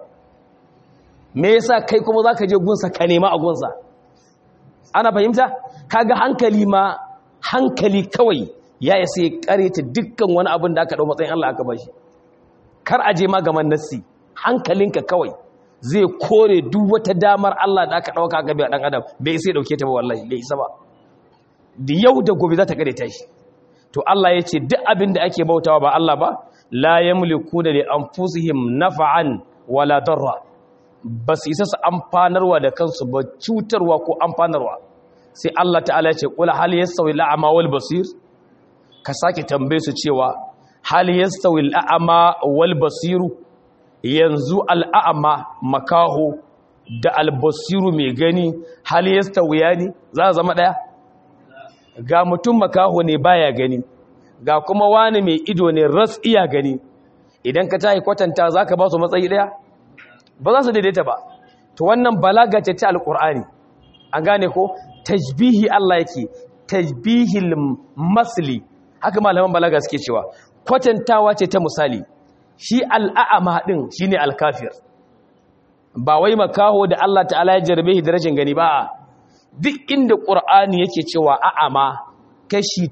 me yasa kai kuma zaka je gunsa ka nema a gunsa ana fahimta kaga hankali ma hankali kawai ya isa ya kareta dukkan wani abin da aka dau matsayin Allah aka bashi kar aje ma gaman nassi hankalinka kawai zai kore duk wata damar Allah da aka dauka ga dan adam bai sai dauke ta ba wallahi bai isa ba da yau da gobe za ta kare ta shi to Allah ya ce duk abin da ake bautawa ba Allah ba la yamliku da li anfusihim naf'an wala darra bas isa su amfanarwa da kansu ba cutarwa ko amfanarwa sai Allah ta'ala ya ce qul hal yastawi al'ama wal basir ka sake tambaye su cewa hal yastawi al'ama wal basiru yanzu al'a'ama makaho da albasiru mai gani hal yastawiya ne za a zama daya ga mutum makaho ne baya gani ga kuma wani mai ido ne ras iya gani idan ka tahi kwatanta za ka ba su matsayi daya ba za su daidaita ba to wannan balaga ce ta alkur'ani an gane ko tajbihi Allah yake tajbihil masli haka malaman balaga suke cewa kwatantawa ce ta misali shi al'a'ama din shine alkafir ba wai makaho da Allah ta'ala ya jarbe shi da rashin gani ba duk inda ƙur'ani yake cewa a'ama kashi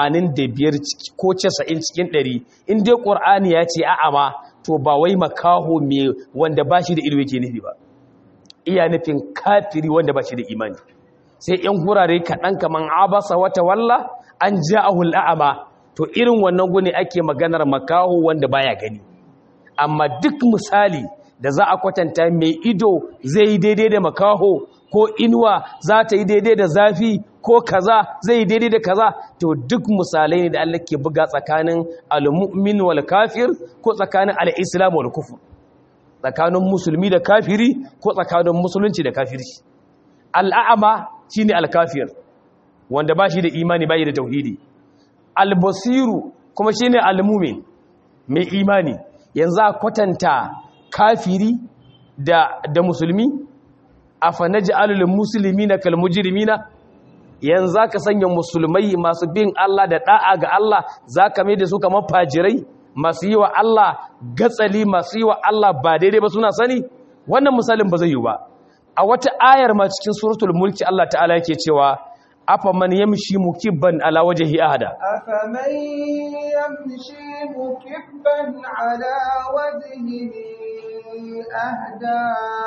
85 ko 90 cikin 100 in dai ƙur'ani ya ce a'ama to ba wai makaho me wanda ba shi da ido yake nufi ba iya nufin kafiri wanda ba shi da imani sai yan gurare kaɗan kaman abasa wata walla an ja'ahul a'ama to irin wannan gune ake maganar makaho wanda baya gani amma duk misali da za a kwatanta mai ido zai yi daidai da makaho ko inuwa za ta yi daidai da zafi ko kaza zai yi daidai da kaza to duk misalai ne da Allah ke buga tsakanin al-mu'min wal kafir ko tsakanin al-islam wal kufur tsakanin musulmi da kafiri ko tsakanin musulunci da kafirci al'a'ama shine al-kafir wanda ba shi da imani ba shi da tauhidi al-basiru kuma shine al-mu'min mai imani yanzu a kwatanta kafiri da da musulmi afa naj'alul muslimina kal mujrimina yanzu ka sanya musulmai masu bin Allah da da'a ga Allah zaka mai da su kamar fajirai masu yi wa Allah gatsali masu yi wa Allah ba daidai ba suna sani wannan misalin ba zai yi ba a wata ayar ma cikin suratul mulki Allah ta'ala yake cewa afa man yamshi mukibban ala wajhi ahada أفمن يمشي مكبا على وجهه أهدى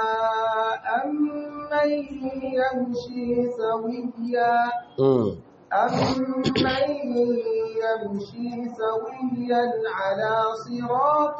أمن يمشي سويا أمن يمشي سويا على صراط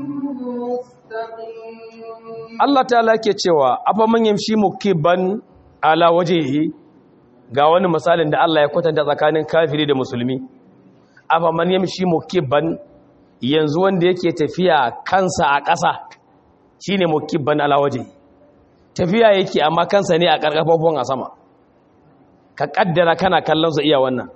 مستقيم Allah ta'ala yake cewa afa man yamshi mukibban ala wajhihi ga wani misalin da Allah ya kwatanta tsakanin kafiri da musulmi afa man yamshi mukibban yanzu wanda yake tafiya kansa a ƙasa shine mukibban ala wajhihi tafiya yake amma kansa ne a ƙarƙafafon a sama ka kaddara kana kallon sa iya wannan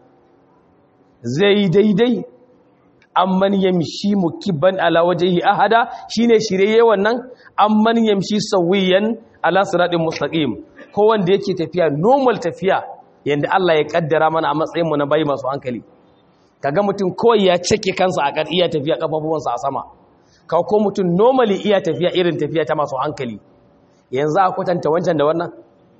zai daidai amman yamshi mukibban ala wajhihi ahada shine shirye wannan amman yamshi sawiyan ala siratin mustaqim ko wanda yake tafiya normal tafiya yanda Allah ya kaddara mana a matsayin mu na bayi masu hankali kaga mutum kawai ya cike kansa a iya tafiya kafafuwansa a sama ka ko mutum normally iya tafiya irin tafiya ta masu hankali yanzu a kwatanta wancan da wannan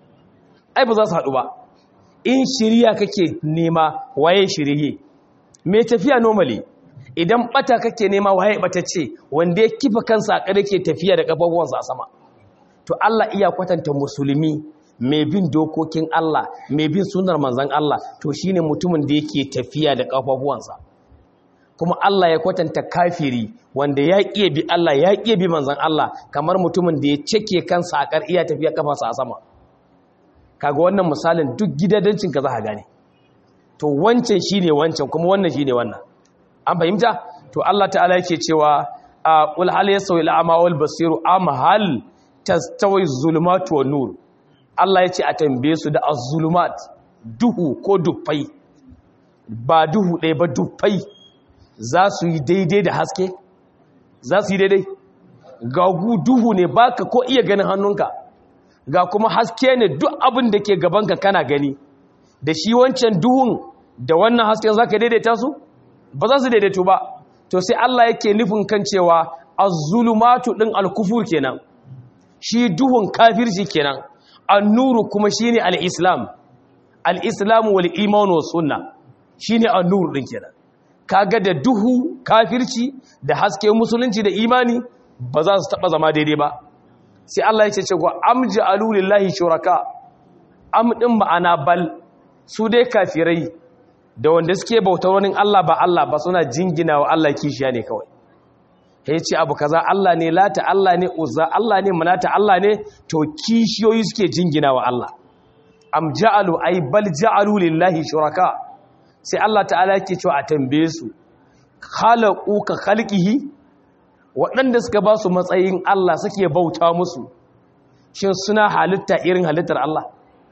ai ba za su haɗu ba in shirya kake nema waye shirye mai tafiya normally idan bata kake nema waye batacce wanda ya kifa kansa a kare ke tafiya da kafafuwansa a sama to Allah iya kwatanta musulmi mai bin dokokin Allah mai bin sunar manzon Allah to shine mutumin da yake tafiya da kafafuwansa kuma Allah ya kwatanta kafiri wanda ya ƙiye bi Allah ya ƙiye bi manzon Allah kamar mutumin da ya cike kansa a kar iya tafiya kafarsa a sama kaga wannan misalin duk gidadancin ka za ka gane to wancan shine wancan kuma wannan shine wannan an fahimta to Allah ta'ala yake cewa qul hal yasawi al-a'ma wal basiru am hal tastawi az-zulumat wan nur Allah yace a tambaye su da az-zulumat duhu ko dufai ba duhu ɗaya ba dufai za su yi daidai da haske za su yi daidai ga duhu ne baka ko iya ganin hannunka ga kuma haske ne duk abin da ke gabanka kana gani da shi wancan duhun da wannan hasken za ka daidaita su ba za su daidaito ba to sai Allah yake nufin kan cewa az-zulumatu din al-kufur kenan shi duhun kafirci kenan an-nuru kuma shine al-islam al-islam wal iman was sunna shine an-nur din kenan kaga da duhu kafirci da haske musulunci da imani ba za su taba zama daidai ba sai Allah ya ce ce wa amja'alu lillahi shuraka am din ma'ana bal su dai kafirai da wanda suke bautar wani Allah ba Allah ba suna jingina wa Allah kishiya ne kawai ya ce abu kaza Allah ne lata Allah ne uzza Allah ne manata Allah ne to kishiyoyi suke jingina wa Allah am ja'alu ay bal ja'alu lillahi shuraka sai Allah ta'ala yake cewa a tambaye su khalaqu ka khalqihi waɗanda suka ba su matsayin Allah suke bauta musu shin suna halitta irin halittar Allah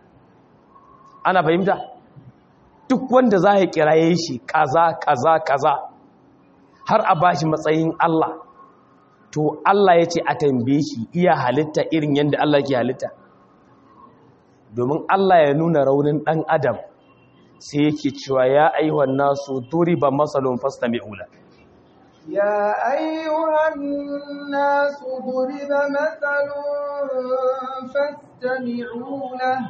ana fahimta duk wanda za ya kiraye shi kaza kaza kaza har a bashi matsayin Allah to Allah ya ce a tambaye shi iya halitta irin yadda Allah ke halitta domin Allah ya nuna raunin ɗan adam sai yake cewa ya ayyuhan nasu duriba masalun fastami'u la يا أيها الناس ضرب مثل فاستمعوا له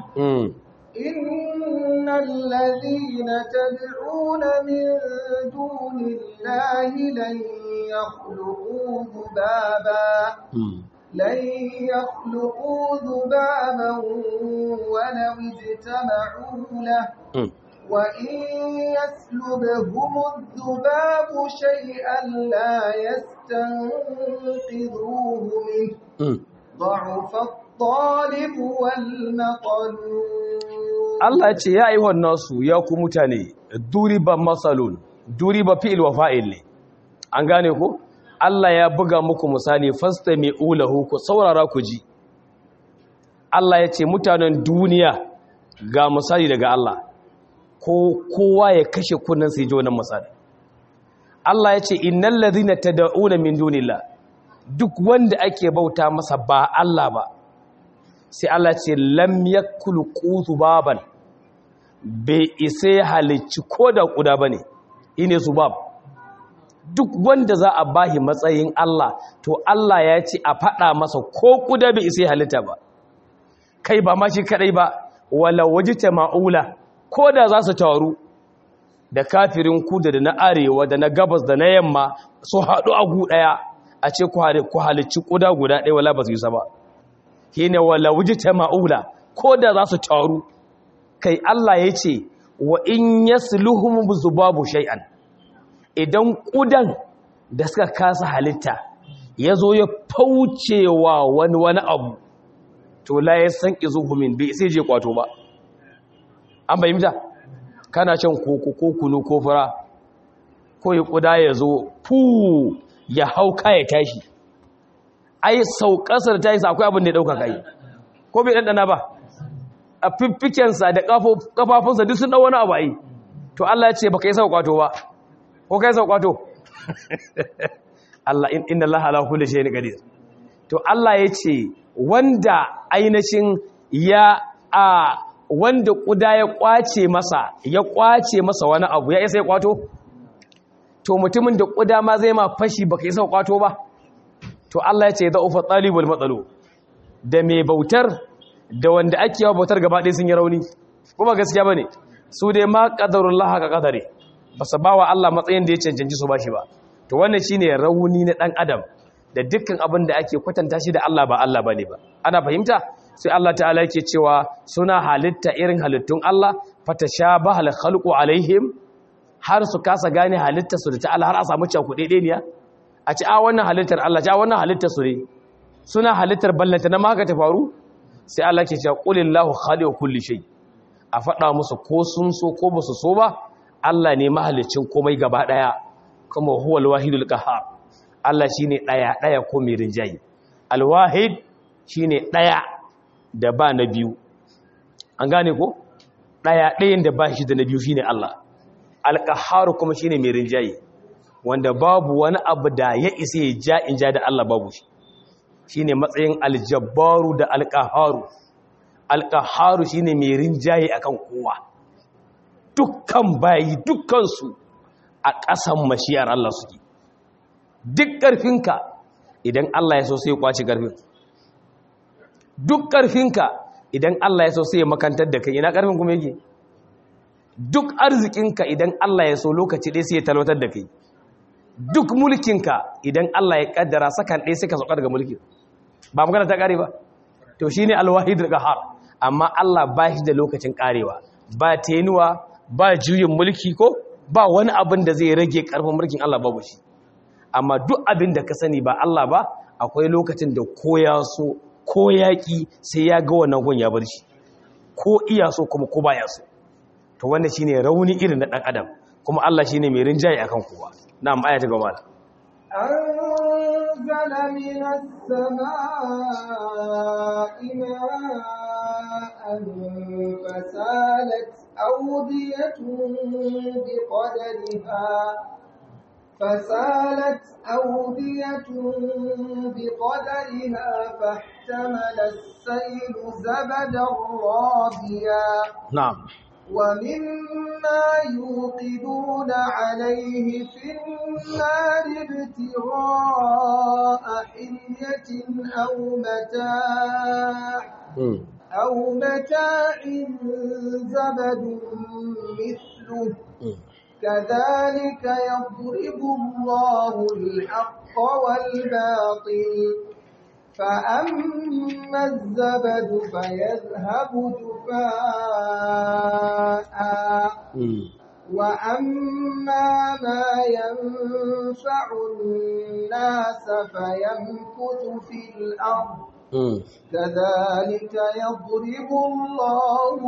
إن الذين تدعون من دون الله لن يخلقوا ذبابا لن يخلقوا ذبابا ولو اجتمعوا له وإن يسلبهم الذباب شيئا لا يستنقذوه منه ضعف الطالب والمطلوب Allah ce ya yi wannan su ya ku mutane duriba masalun duriba fi'il wa fa'il ne an gane ku Allah ya buga muku misali fasta mai ulahu ku saurara ku ji Allah ya ce mutanen duniya ga misali daga Allah ko kowa ya kashe kunnan sai ji wannan misali Allah ya ce innal ladhina tad'una min dunillah duk wanda ake bauta masa ba Allah ba sai Allah ce lam yakulu qutu baban bai isa ya halicci ko da kuda bane ine zubab duk wanda za a bahi matsayin Allah to Allah ya ce a fada masa ko kuda bai isa ya halitta ba kai ba ma shi kadai ba wala wajita ma'ula ko da za su taru da kafirin kuda da na arewa da na gabas da na yamma su haɗu a gu ɗaya a ce ku halicci kuda guda ɗaya wala ba su yi sa ba shine wala wujita ma'ula ko da za su taru kai Allah ya ce wa in yasluhum zubabu shay'an idan kudan da suka kasa halitta ya zo ya faucewa wani wani abu to la ya san izuhumin bai sai je kwato ba an bayyana kana shan koko ko kunu ko fura ko ya kuda ya zo fu ya hauka ya tashi ai sauƙasar ta yi akwai abin da ya ɗauka kai ko bai ɗanɗana ba a fiffikensa da ƙafafunsa duk sun ɗau wani abu ai to Allah ya ce ba ka yi sauƙato ba ko ka yi sauƙato Allah inda Allah ala kulli shay'in qadir to Allah ya ce wanda ainihin ya a wanda kuda ya kwace masa ya kwace masa wani abu ya isa ya kwato to mutumin da kuda ma zai ma fashi baka isa kwato ba to Allah ya ce da ufa talibul matsalo da mai bautar da wanda ake yawa bautar gaba ɗaya sun yi rauni kuma gaskiya bane su dai ma qadarullah ka qadare ba su bawa Allah matsayin da ya cancanci su bashi ba to wannan shine rauni na dan adam da dukkan abin da ake kwatanta shi da Allah ba Allah bane ba ana fahimta sai Allah ta'ala yake cewa suna halitta irin halittun Allah fatashabaha al-khalqu alaihim har su kasa gane halittar su da ta'ala har a samu cakuɗe ɗeniya a ci a wannan halittar Allah ci a wannan halittar su ne suna halittar ballanta na maka ta faru sai Allah ke cewa qulillahu khaliqu kulli shay a faɗa musu ko sun so ko ba su so ba Allah ne mahalicin komai gaba daya kuma huwal wahidul qahhar Allah shine daya daya ko mai rinjayi alwahid shine daya da ba na biyu an gane ko daya dayan da ba shi da na biyu shine Allah alqahhar kuma shine mai rinjayi wanda babu wani abu da ya isa ya ja in ja da Allah babu shi shine matsayin aljabbaru da alqaharu alqaharu shine mai rinjaye akan kowa dukkan bayi dukkan su a ƙasan mashiyar Allah suke duk ƙarfinka idan Allah ya so sai ya kwaci ƙarfin duk ƙarfinka idan Allah ya so sai ya makantar da kai ina ƙarfin kuma yake duk arzikinka idan Allah ya so lokaci ɗaya sai ya talwatar da kai duk mulkinka idan Allah ya kaddara sakan ɗaya suka sauka daga mulkin ba magana ta ƙare ba to shi ne alwahid har amma Allah ba shi da lokacin ƙarewa ba tenuwa ba juyin mulki ko ba wani abin da zai rage ƙarfin mulkin Allah babu shi amma duk abin da ka sani ba Allah ba akwai lokacin da ko ya so ko yaƙi sai ya ga wannan gun ya bar shi ko iya so kuma ko baya so to wannan shine rauni irin na ɗan adam kuma Allah shine mai rinjaye akan kowa نعم آية جمال أنزل من السماء ماء فسالت أودية بقدرها فسالت أودية بقدرها فاحتمل السيل زبدا رابيا نعم ومما يوقدون عليه في النار ابتغاء حلية أو متاع أو متاع زبد مثله كذلك يضرب الله الحق والباطل فأما الزبد فيذهب جفاء وأما ما ينفع الناس فيمكث في الأرض كذلك يضرب الله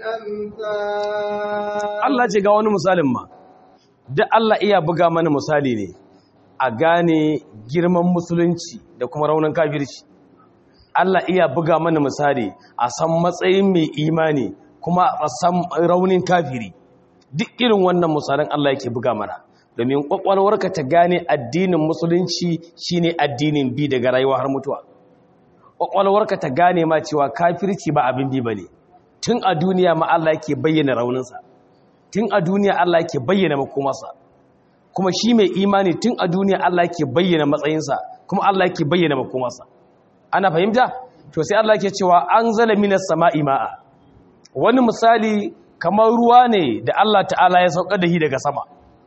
الأمثال Allah ce ga wani misalin ma duk Allah iya buga mana misali ne a gane girman musulunci da kuma raunin kafirci Allah iya buga mana misali a san matsayin mai imani kuma a san raunin kafiri duk irin wannan misalin Allah yake buga mana domin kwakwalwarka ta gane addinin musulunci shine addinin bi daga rayuwa har mutuwa kwakwalwarka ta gane ma cewa kafirci ba abin bi bane tun a duniya ma Allah yake bayyana rauninsa tun a duniya Allah yake bayyana makomarsa kuma shi mai imani tun a duniya Allah yake bayyana matsayinsa kuma Allah yake bayyana makomarsa ana fahimta to sai Allah yake cewa an zala minas sama'i ma'a wani misali kamar ruwa ne da Allah ta'ala ya sauka da shi daga sama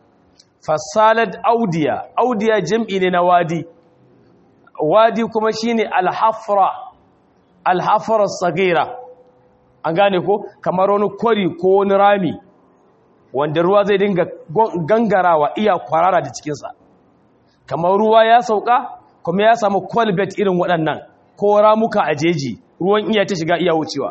fasalad audiya audiya jam'i ne na wadi wadi kuma shine alhafra alhafra sagira an gane ko kamar wani kwari ko wani rami wanda ruwa zai dinga gangarawa iya kwarara da cikinsa kamar ruwa ya sauka kuma ya samu kwalbet irin waɗannan ko ramuka a jeji ruwan iya ta shiga iya wucewa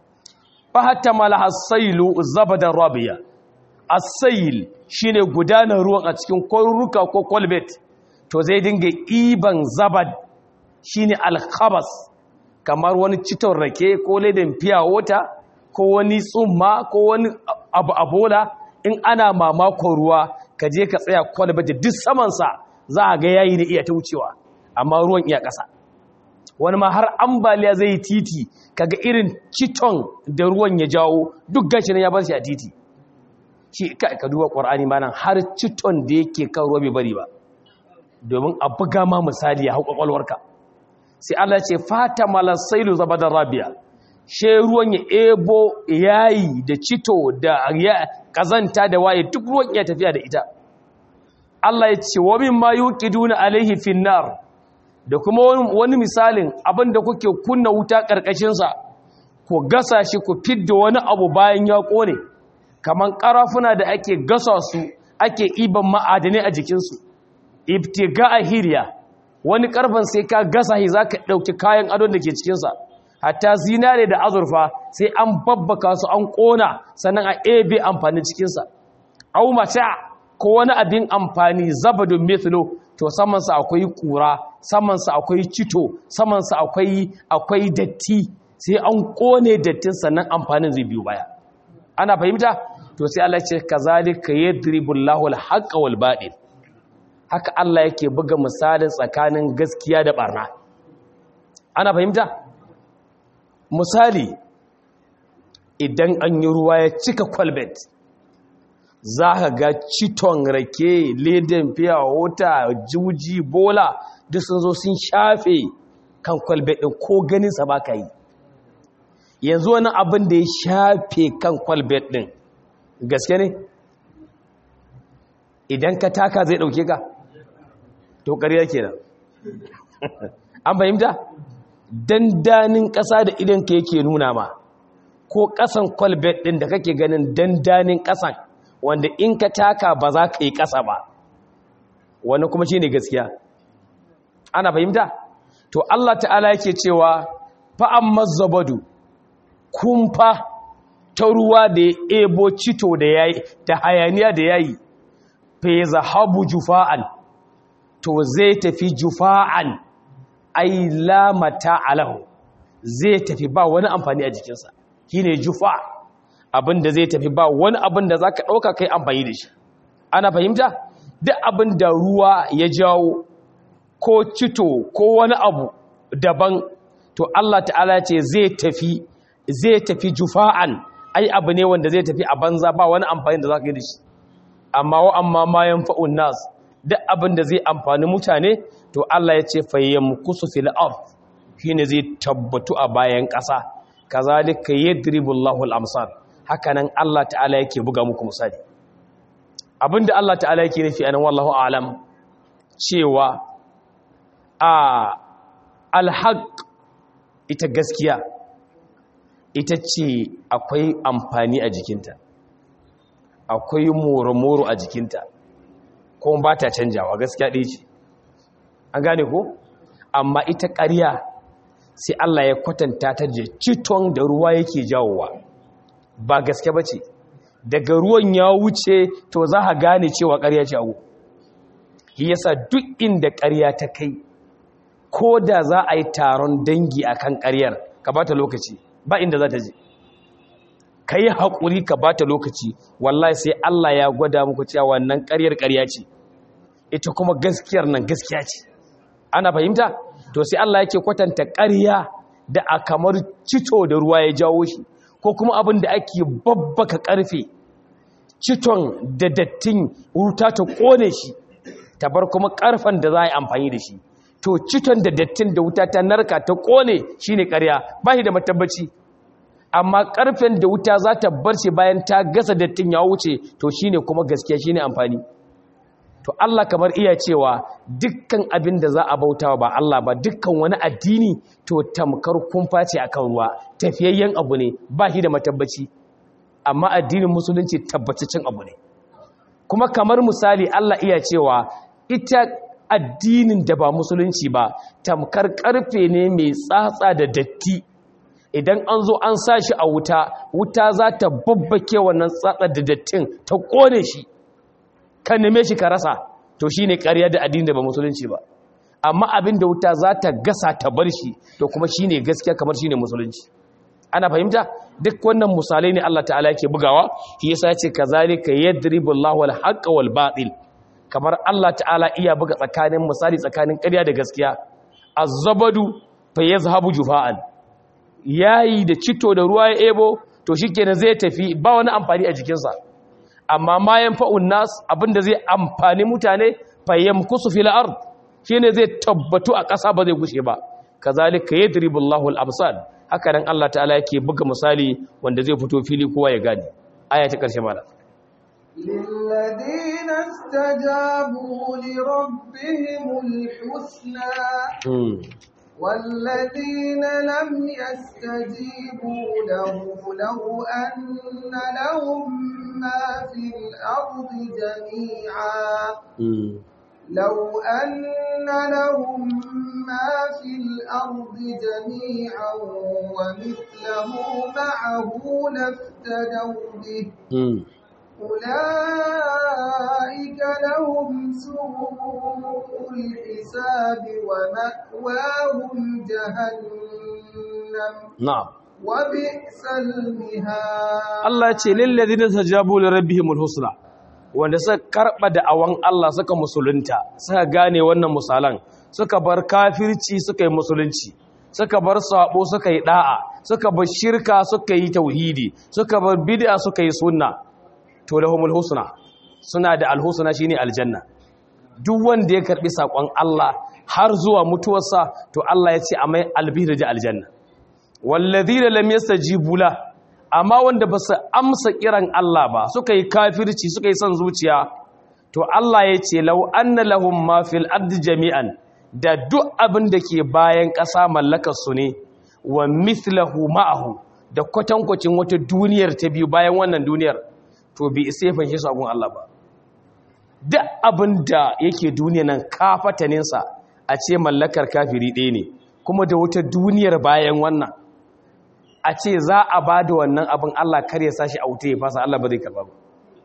fa hatta malaha sailu zabadan rabiya as-sail shine gudanar ruwan a cikin kwaruruka ko kwalbet to zai dinga iban zabad shine al-khabas kamar wani citon rake ko ledan fiya wota ko wani tsumma ko wani abu abola in ana mamakon ruwa ka je ka tsaya kwalba da duk samansa za a ga yayi da iya ta wucewa amma ruwan iya ƙasa wani ma har ambaliya zai titi kaga irin citon da ruwan ya jawo duk gashi ya bar shi a titi shi ka duba ƙwar'ani ma nan har citon da yake kan ruwa bai bari ba domin a buga ma misali ya hau ƙwaƙwalwarka sai Allah ce fata malasailu zabadar rabia she ruwan ya ebo yayi da cito da kazanta da waye duk ruwan ya tafiya da ita Allah ya ce wa min ma yuqiduna alaihi finnar da kuma wani misalin abinda kuke kunna wuta karkashin sa ku gasa shi ku fidda wani abu bayan ya kone kaman karafuna da ake gasa su ake iban ma'adani a jikin su ibtiga ahiriya wani karfan sai ka gasa shi zaka dauki kayan adon da ke cikin sa hatta zinare da azurfa sai an babbaka su an kona sannan a ebe amfanin cikinsa au mata ko wani abin amfani zabadun mithlo to samansa akwai kura samansa akwai cito samansa akwai akwai datti sai an kone dattin sannan amfanin zai biyo baya ana fahimta to sai Allah ce kazalika yadribullahu alhaqqa wal batil haka Allah yake buga misalin tsakanin gaskiya da barna ana fahimta misali idan an yi ruwa ya cika kwalbet za ka ga citon rake leden fiya wota juji bola duk sun zo sun shafe kan kwalbet ɗin ko ganinsa ba ka yi yanzu wani abin da ya shafe kan kwalbet ɗin gaske ne idan ka taka zai ɗauke ka to ƙarya kenan an fahimta dandanin ƙasa da idanka yake nuna ma ko ƙasan kwalbet ɗin da kake ganin dandanin ƙasan wanda in ka taka ba za ka yi ƙasa ba wani kuma shi ne gaskiya ana fahimta to Allah ta'ala yake cewa fa'an mazzabadu kumfa ta ruwa da ya ebo cito da yayi da hayaniya da yayi fa zahabu jufa'an to zai tafi jufa'an ai lamata alahu zai tafi ba wani amfani a jikinsa shine jufa abinda zai tafi ba wani abin da zaka dauka kai amfani da shi ana fahimta duk abin da ruwa ya jawo ko cito ko wani abu daban to Allah ta'ala ce zai tafi zai tafi jufa'an ai abu ne wanda zai tafi a banza ba wani amfani da zaka yi da shi amma wa amma ma yanfa'un nas duk abin da zai amfani mutane to Allah ya ce fayyamkusu fil ard shine zai tabbatu a bayan ƙasa kazalika yadribu Allahu al-amsal hakanan Allah ta'ala yake buga muku misali abinda Allah ta'ala yake nufi anan wallahu a'lam cewa a al-haq ita gaskiya ita ce akwai amfani a jikinta akwai moro-moro a jikinta ko ba ta canjawa gaskiya ɗaya ce an gane ko amma ita ƙarya sai Allah ya kwatanta ta da citon da ruwa yake jawowa ba gaske ba ce daga ruwan ya wuce to za a gane cewa ƙarya ce abu shi yasa duk inda ƙarya ta kai ko da za a yi taron dangi a kan ƙaryar ka ba ta lokaci ba inda za ta je ka yi haƙuri ka ba ta lokaci wallahi sai Allah ya gwada muku cewa wannan ƙaryar ƙarya ce ita kuma gaskiyar nan gaskiya ce ana fahimta to sai Allah yake kwatanta ƙarya da a kamar cito da ruwa ya jawo shi ko kuma abin da ake babbaka ƙarfe citon da dattin wuta ta ƙone shi ta bar kuma ƙarfen da za a yi amfani da shi to citon da dattin da wuta ta narka ta ƙone shi ne ƙarya ba shi da matabbaci amma ƙarfen da wuta za ta bar shi bayan ta gasa dattin ya wuce to shi ne kuma gaskiya shi ne amfani to Allah kamar iya cewa dukkan abin da za a bautawa ba Allah ba dukkan wani addini to tamkar kumfa ce akan ruwa tafiyayyen abu ne ba shi da matabbaci amma addinin musulunci tabbataccen abu ne kuma kamar misali Allah iya cewa ita addinin da ba musulunci ba tamkar karfe ne mai tsatsa da datti idan an zo an sa shi a wuta wuta za ta babbake wannan tsatsa da dattin ta kone shi ka neme shi ka rasa to shi ne ƙarya da addini da ba musulunci ba amma abin da wuta za ta gasa ta bar shi to kuma shi ne gaskiya kamar shi ne musulunci ana fahimta duk wannan misalai ne Allah ta'ala yake bugawa shi yasa ce kazalika yadribu Allahu al-haqqa wal batil kamar Allah ta'ala iya buga tsakanin misali tsakanin ƙarya da gaskiya az-zabadu fa yazhabu jufa'an yayi da cito da ruwa ya ebo to shikenan zai tafi ba wani amfani a jikinsa amma ma yanfa'un nas abinda zai amfani mutane fa yamkusu fil ard shine zai tabbatu a ƙasa ba zai gushe ba kazalika yadribu Allahu al-absar haka nan Allah ta'ala yake buga misali wanda zai fito fili kowa ya gane aya ta karshe mala للذين استجابوا لربهم الحسنى والذين لم يستجيبوا له لو أن لهم ما في الأرض جميعا لو أن لهم ما في الأرض جميعا ومثله معه لافتدوا به أولئك لهم سوء الحساب ومأواهم جهنم نعم وبئس المهاد Allah ya ce lillazina tajabu li rabbihimul husna wanda suka karba da awan Allah suka musulunta suka gane wannan misalan suka bar kafirci suka yi musulunci suka bar sabo suka yi da'a suka bar shirka suka yi tauhidi suka bar bid'a suka yi sunna to lahumul husna suna da alhusna shine aljanna duk wanda ya karbi sakon Allah har zuwa mutuwarsa to Allah ya ce a mai albihir da aljanna wallazina lam yastajibu la amma wanda ba su amsa kiran Allah ba suka yi kafirci suka yi son zuciya to Allah ya ce law anna lahum ma fil ardi jami'an da duk abin da ke bayan ƙasa mallakar su ne wa mithlahu ma'ahu da kwatankwacin wata duniyar ta biyu bayan wannan duniyar to bi isa ya fanshe su agun Allah ba duk abin da yake duniya nan kafataninsa a ce mallakar kafiri ɗaya ne kuma da wata duniyar bayan wannan a ce za a ba da wannan abin Allah kar ya sashi a wuta ya fasa Allah ba zai karba ba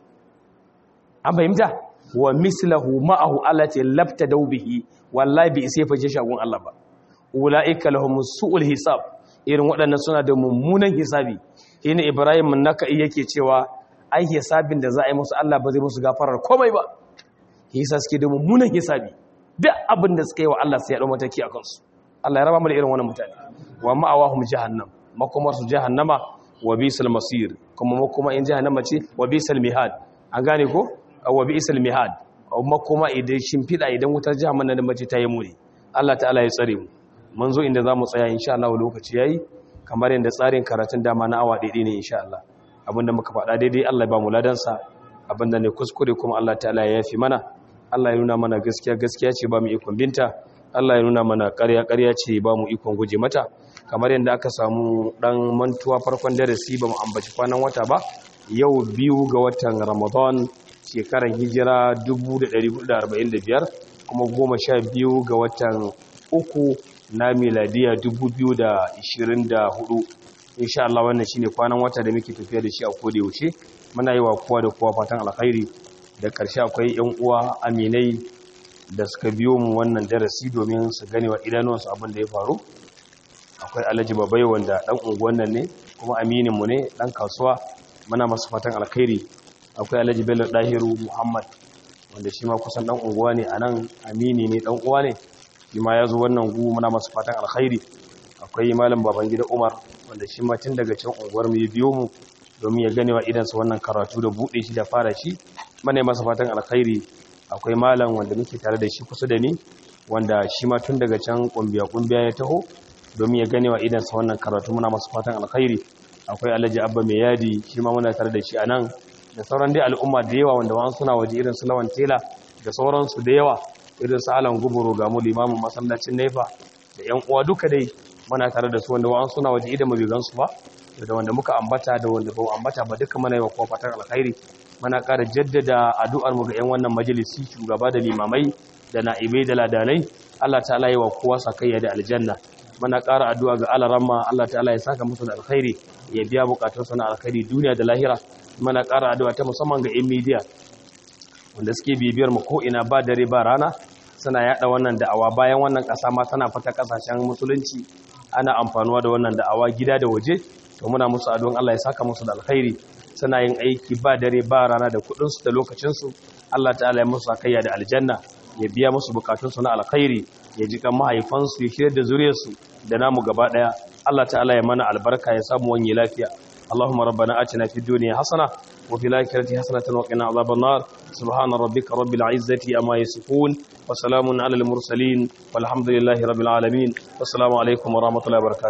an fahimta wa mislahu ma'ahu Allah ce labta daubihi wallahi bi isa ya fanshe shi agun Allah ba ulaika lahum su'ul hisab irin waɗannan suna da mummunan hisabi ina Ibrahim naka yake cewa ai hisabin da za a yi musu Allah ba zai musu gafarar komai ba hisa suke da mummunan hisabi duk abin da suka yi wa Allah sai ya dau mataki a kansu Allah ya raba mu da irin wannan mutane wa ma'awahum jahannam makomar su jahannama wa bisal masir kuma makoma in jahannama ce wa bisal mihad an gane ko wa bisal mihad makoma idan shimfida idan wutar jahannama da mace ta yi muni Allah ta'ala ya tsare mu mun zo inda zamu tsaya insha Allah lokaci yayi kamar yadda tsarin karatun dama na awa daidai ne insha Allah abinda muka faɗa daidai Allah ya ba mu ladansa abinda ne kuskure kuma Allah ta'ala ya yafi mana Allah ya nuna mana gaskiya gaskiya ce ba mu ikon binta Allah ya nuna mana ƙarya ƙarya ce ba mu ikon guje mata kamar yadda aka samu dan mantuwa farkon darasi ba mu ambaci kwanan wata ba yau biyu ga watan Ramadan shekarar hijira 1445 kuma goma sha biyu ga watan uku na miladiya 2024 insha Allah wannan shine kwanan wata da muke tafiya da shi a koda yaushe muna yi wa kowa da kowa fatan alkhairi da ƙarshe akwai yan uwa aminai da suka biyo mu wannan darasi domin su gane wa idanuwansu abin da ya faru akwai alhaji babai wanda dan unguwan nan ne kuma aminin mu ne dan kasuwa muna masa fatan alkhairi akwai alhaji bello dahiru muhammad wanda shi ma kusan dan unguwa ne anan amini ne dan uwa ne shi ma ya zo wannan gu muna masa fatan alkhairi akwai malam babangida umar wanda shi ma tun daga can unguwar mu ya biyo mu domin ya gane wa idansa wannan karatu da buɗe shi da fara shi mana masa fatan alkhairi akwai malam wanda muke tare da shi kusa da ni wanda shi ma tun daga can kumbiya kumbiya ya taho domin ya gane wa idansa wannan karatu muna masa fatan alkhairi akwai alhaji abba mai yadi shi ma muna tare da shi a nan da sauran dai al'umma da yawa wanda wani suna waje irin su lawan tela da sauransu da yawa irin su alan guburo ga mu limamin masallacin nefa da yan uwa duka dai muna tare da su wanda wa'an suna waje idan mabi gansu ba da wanda muka ambata da wanda ba ambata ba duka mana yi wa kowa fatan alkhairi muna ƙara jaddada addu'ar mu ga 'yan wannan majalisi shugaba da limamai da na'ibai da ladanai Allah ta'ala yi wa kowa sakayya da aljanna muna ƙara addu'a ga alaramma Allah ta'ala ya saka musu da alkhairi ya biya bukatunsa na alkhairi duniya da lahira muna ƙara addu'a ta musamman ga 'yan midiya wanda suke bibiyar mu ko ina ba dare ba rana suna yada wannan da'awa bayan wannan ƙasa ma tana fata ƙasashen musulunci ana amfanuwa da wannan da'awa gida da waje to muna musu addu'an Allah ya saka musu da alkhairi suna yin aiki ba dare ba rana da kudin su da lokacin su Allah ta'ala ya musu akayya da aljanna ya biya musu bukatun su na alkhairi ya ji kan mahaifan su ya shirya da zuriyar su da namu gaba daya Allah ta'ala ya mana albarka ya samu wani lafiya اللهم ربنا آتنا في الدنيا حسنة وفي الآخرة حسنة وقنا عذاب النار سبحان ربك رب العزة أما يصفون وسلام على المرسلين والحمد لله رب العالمين والسلام عليكم ورحمة الله وبركاته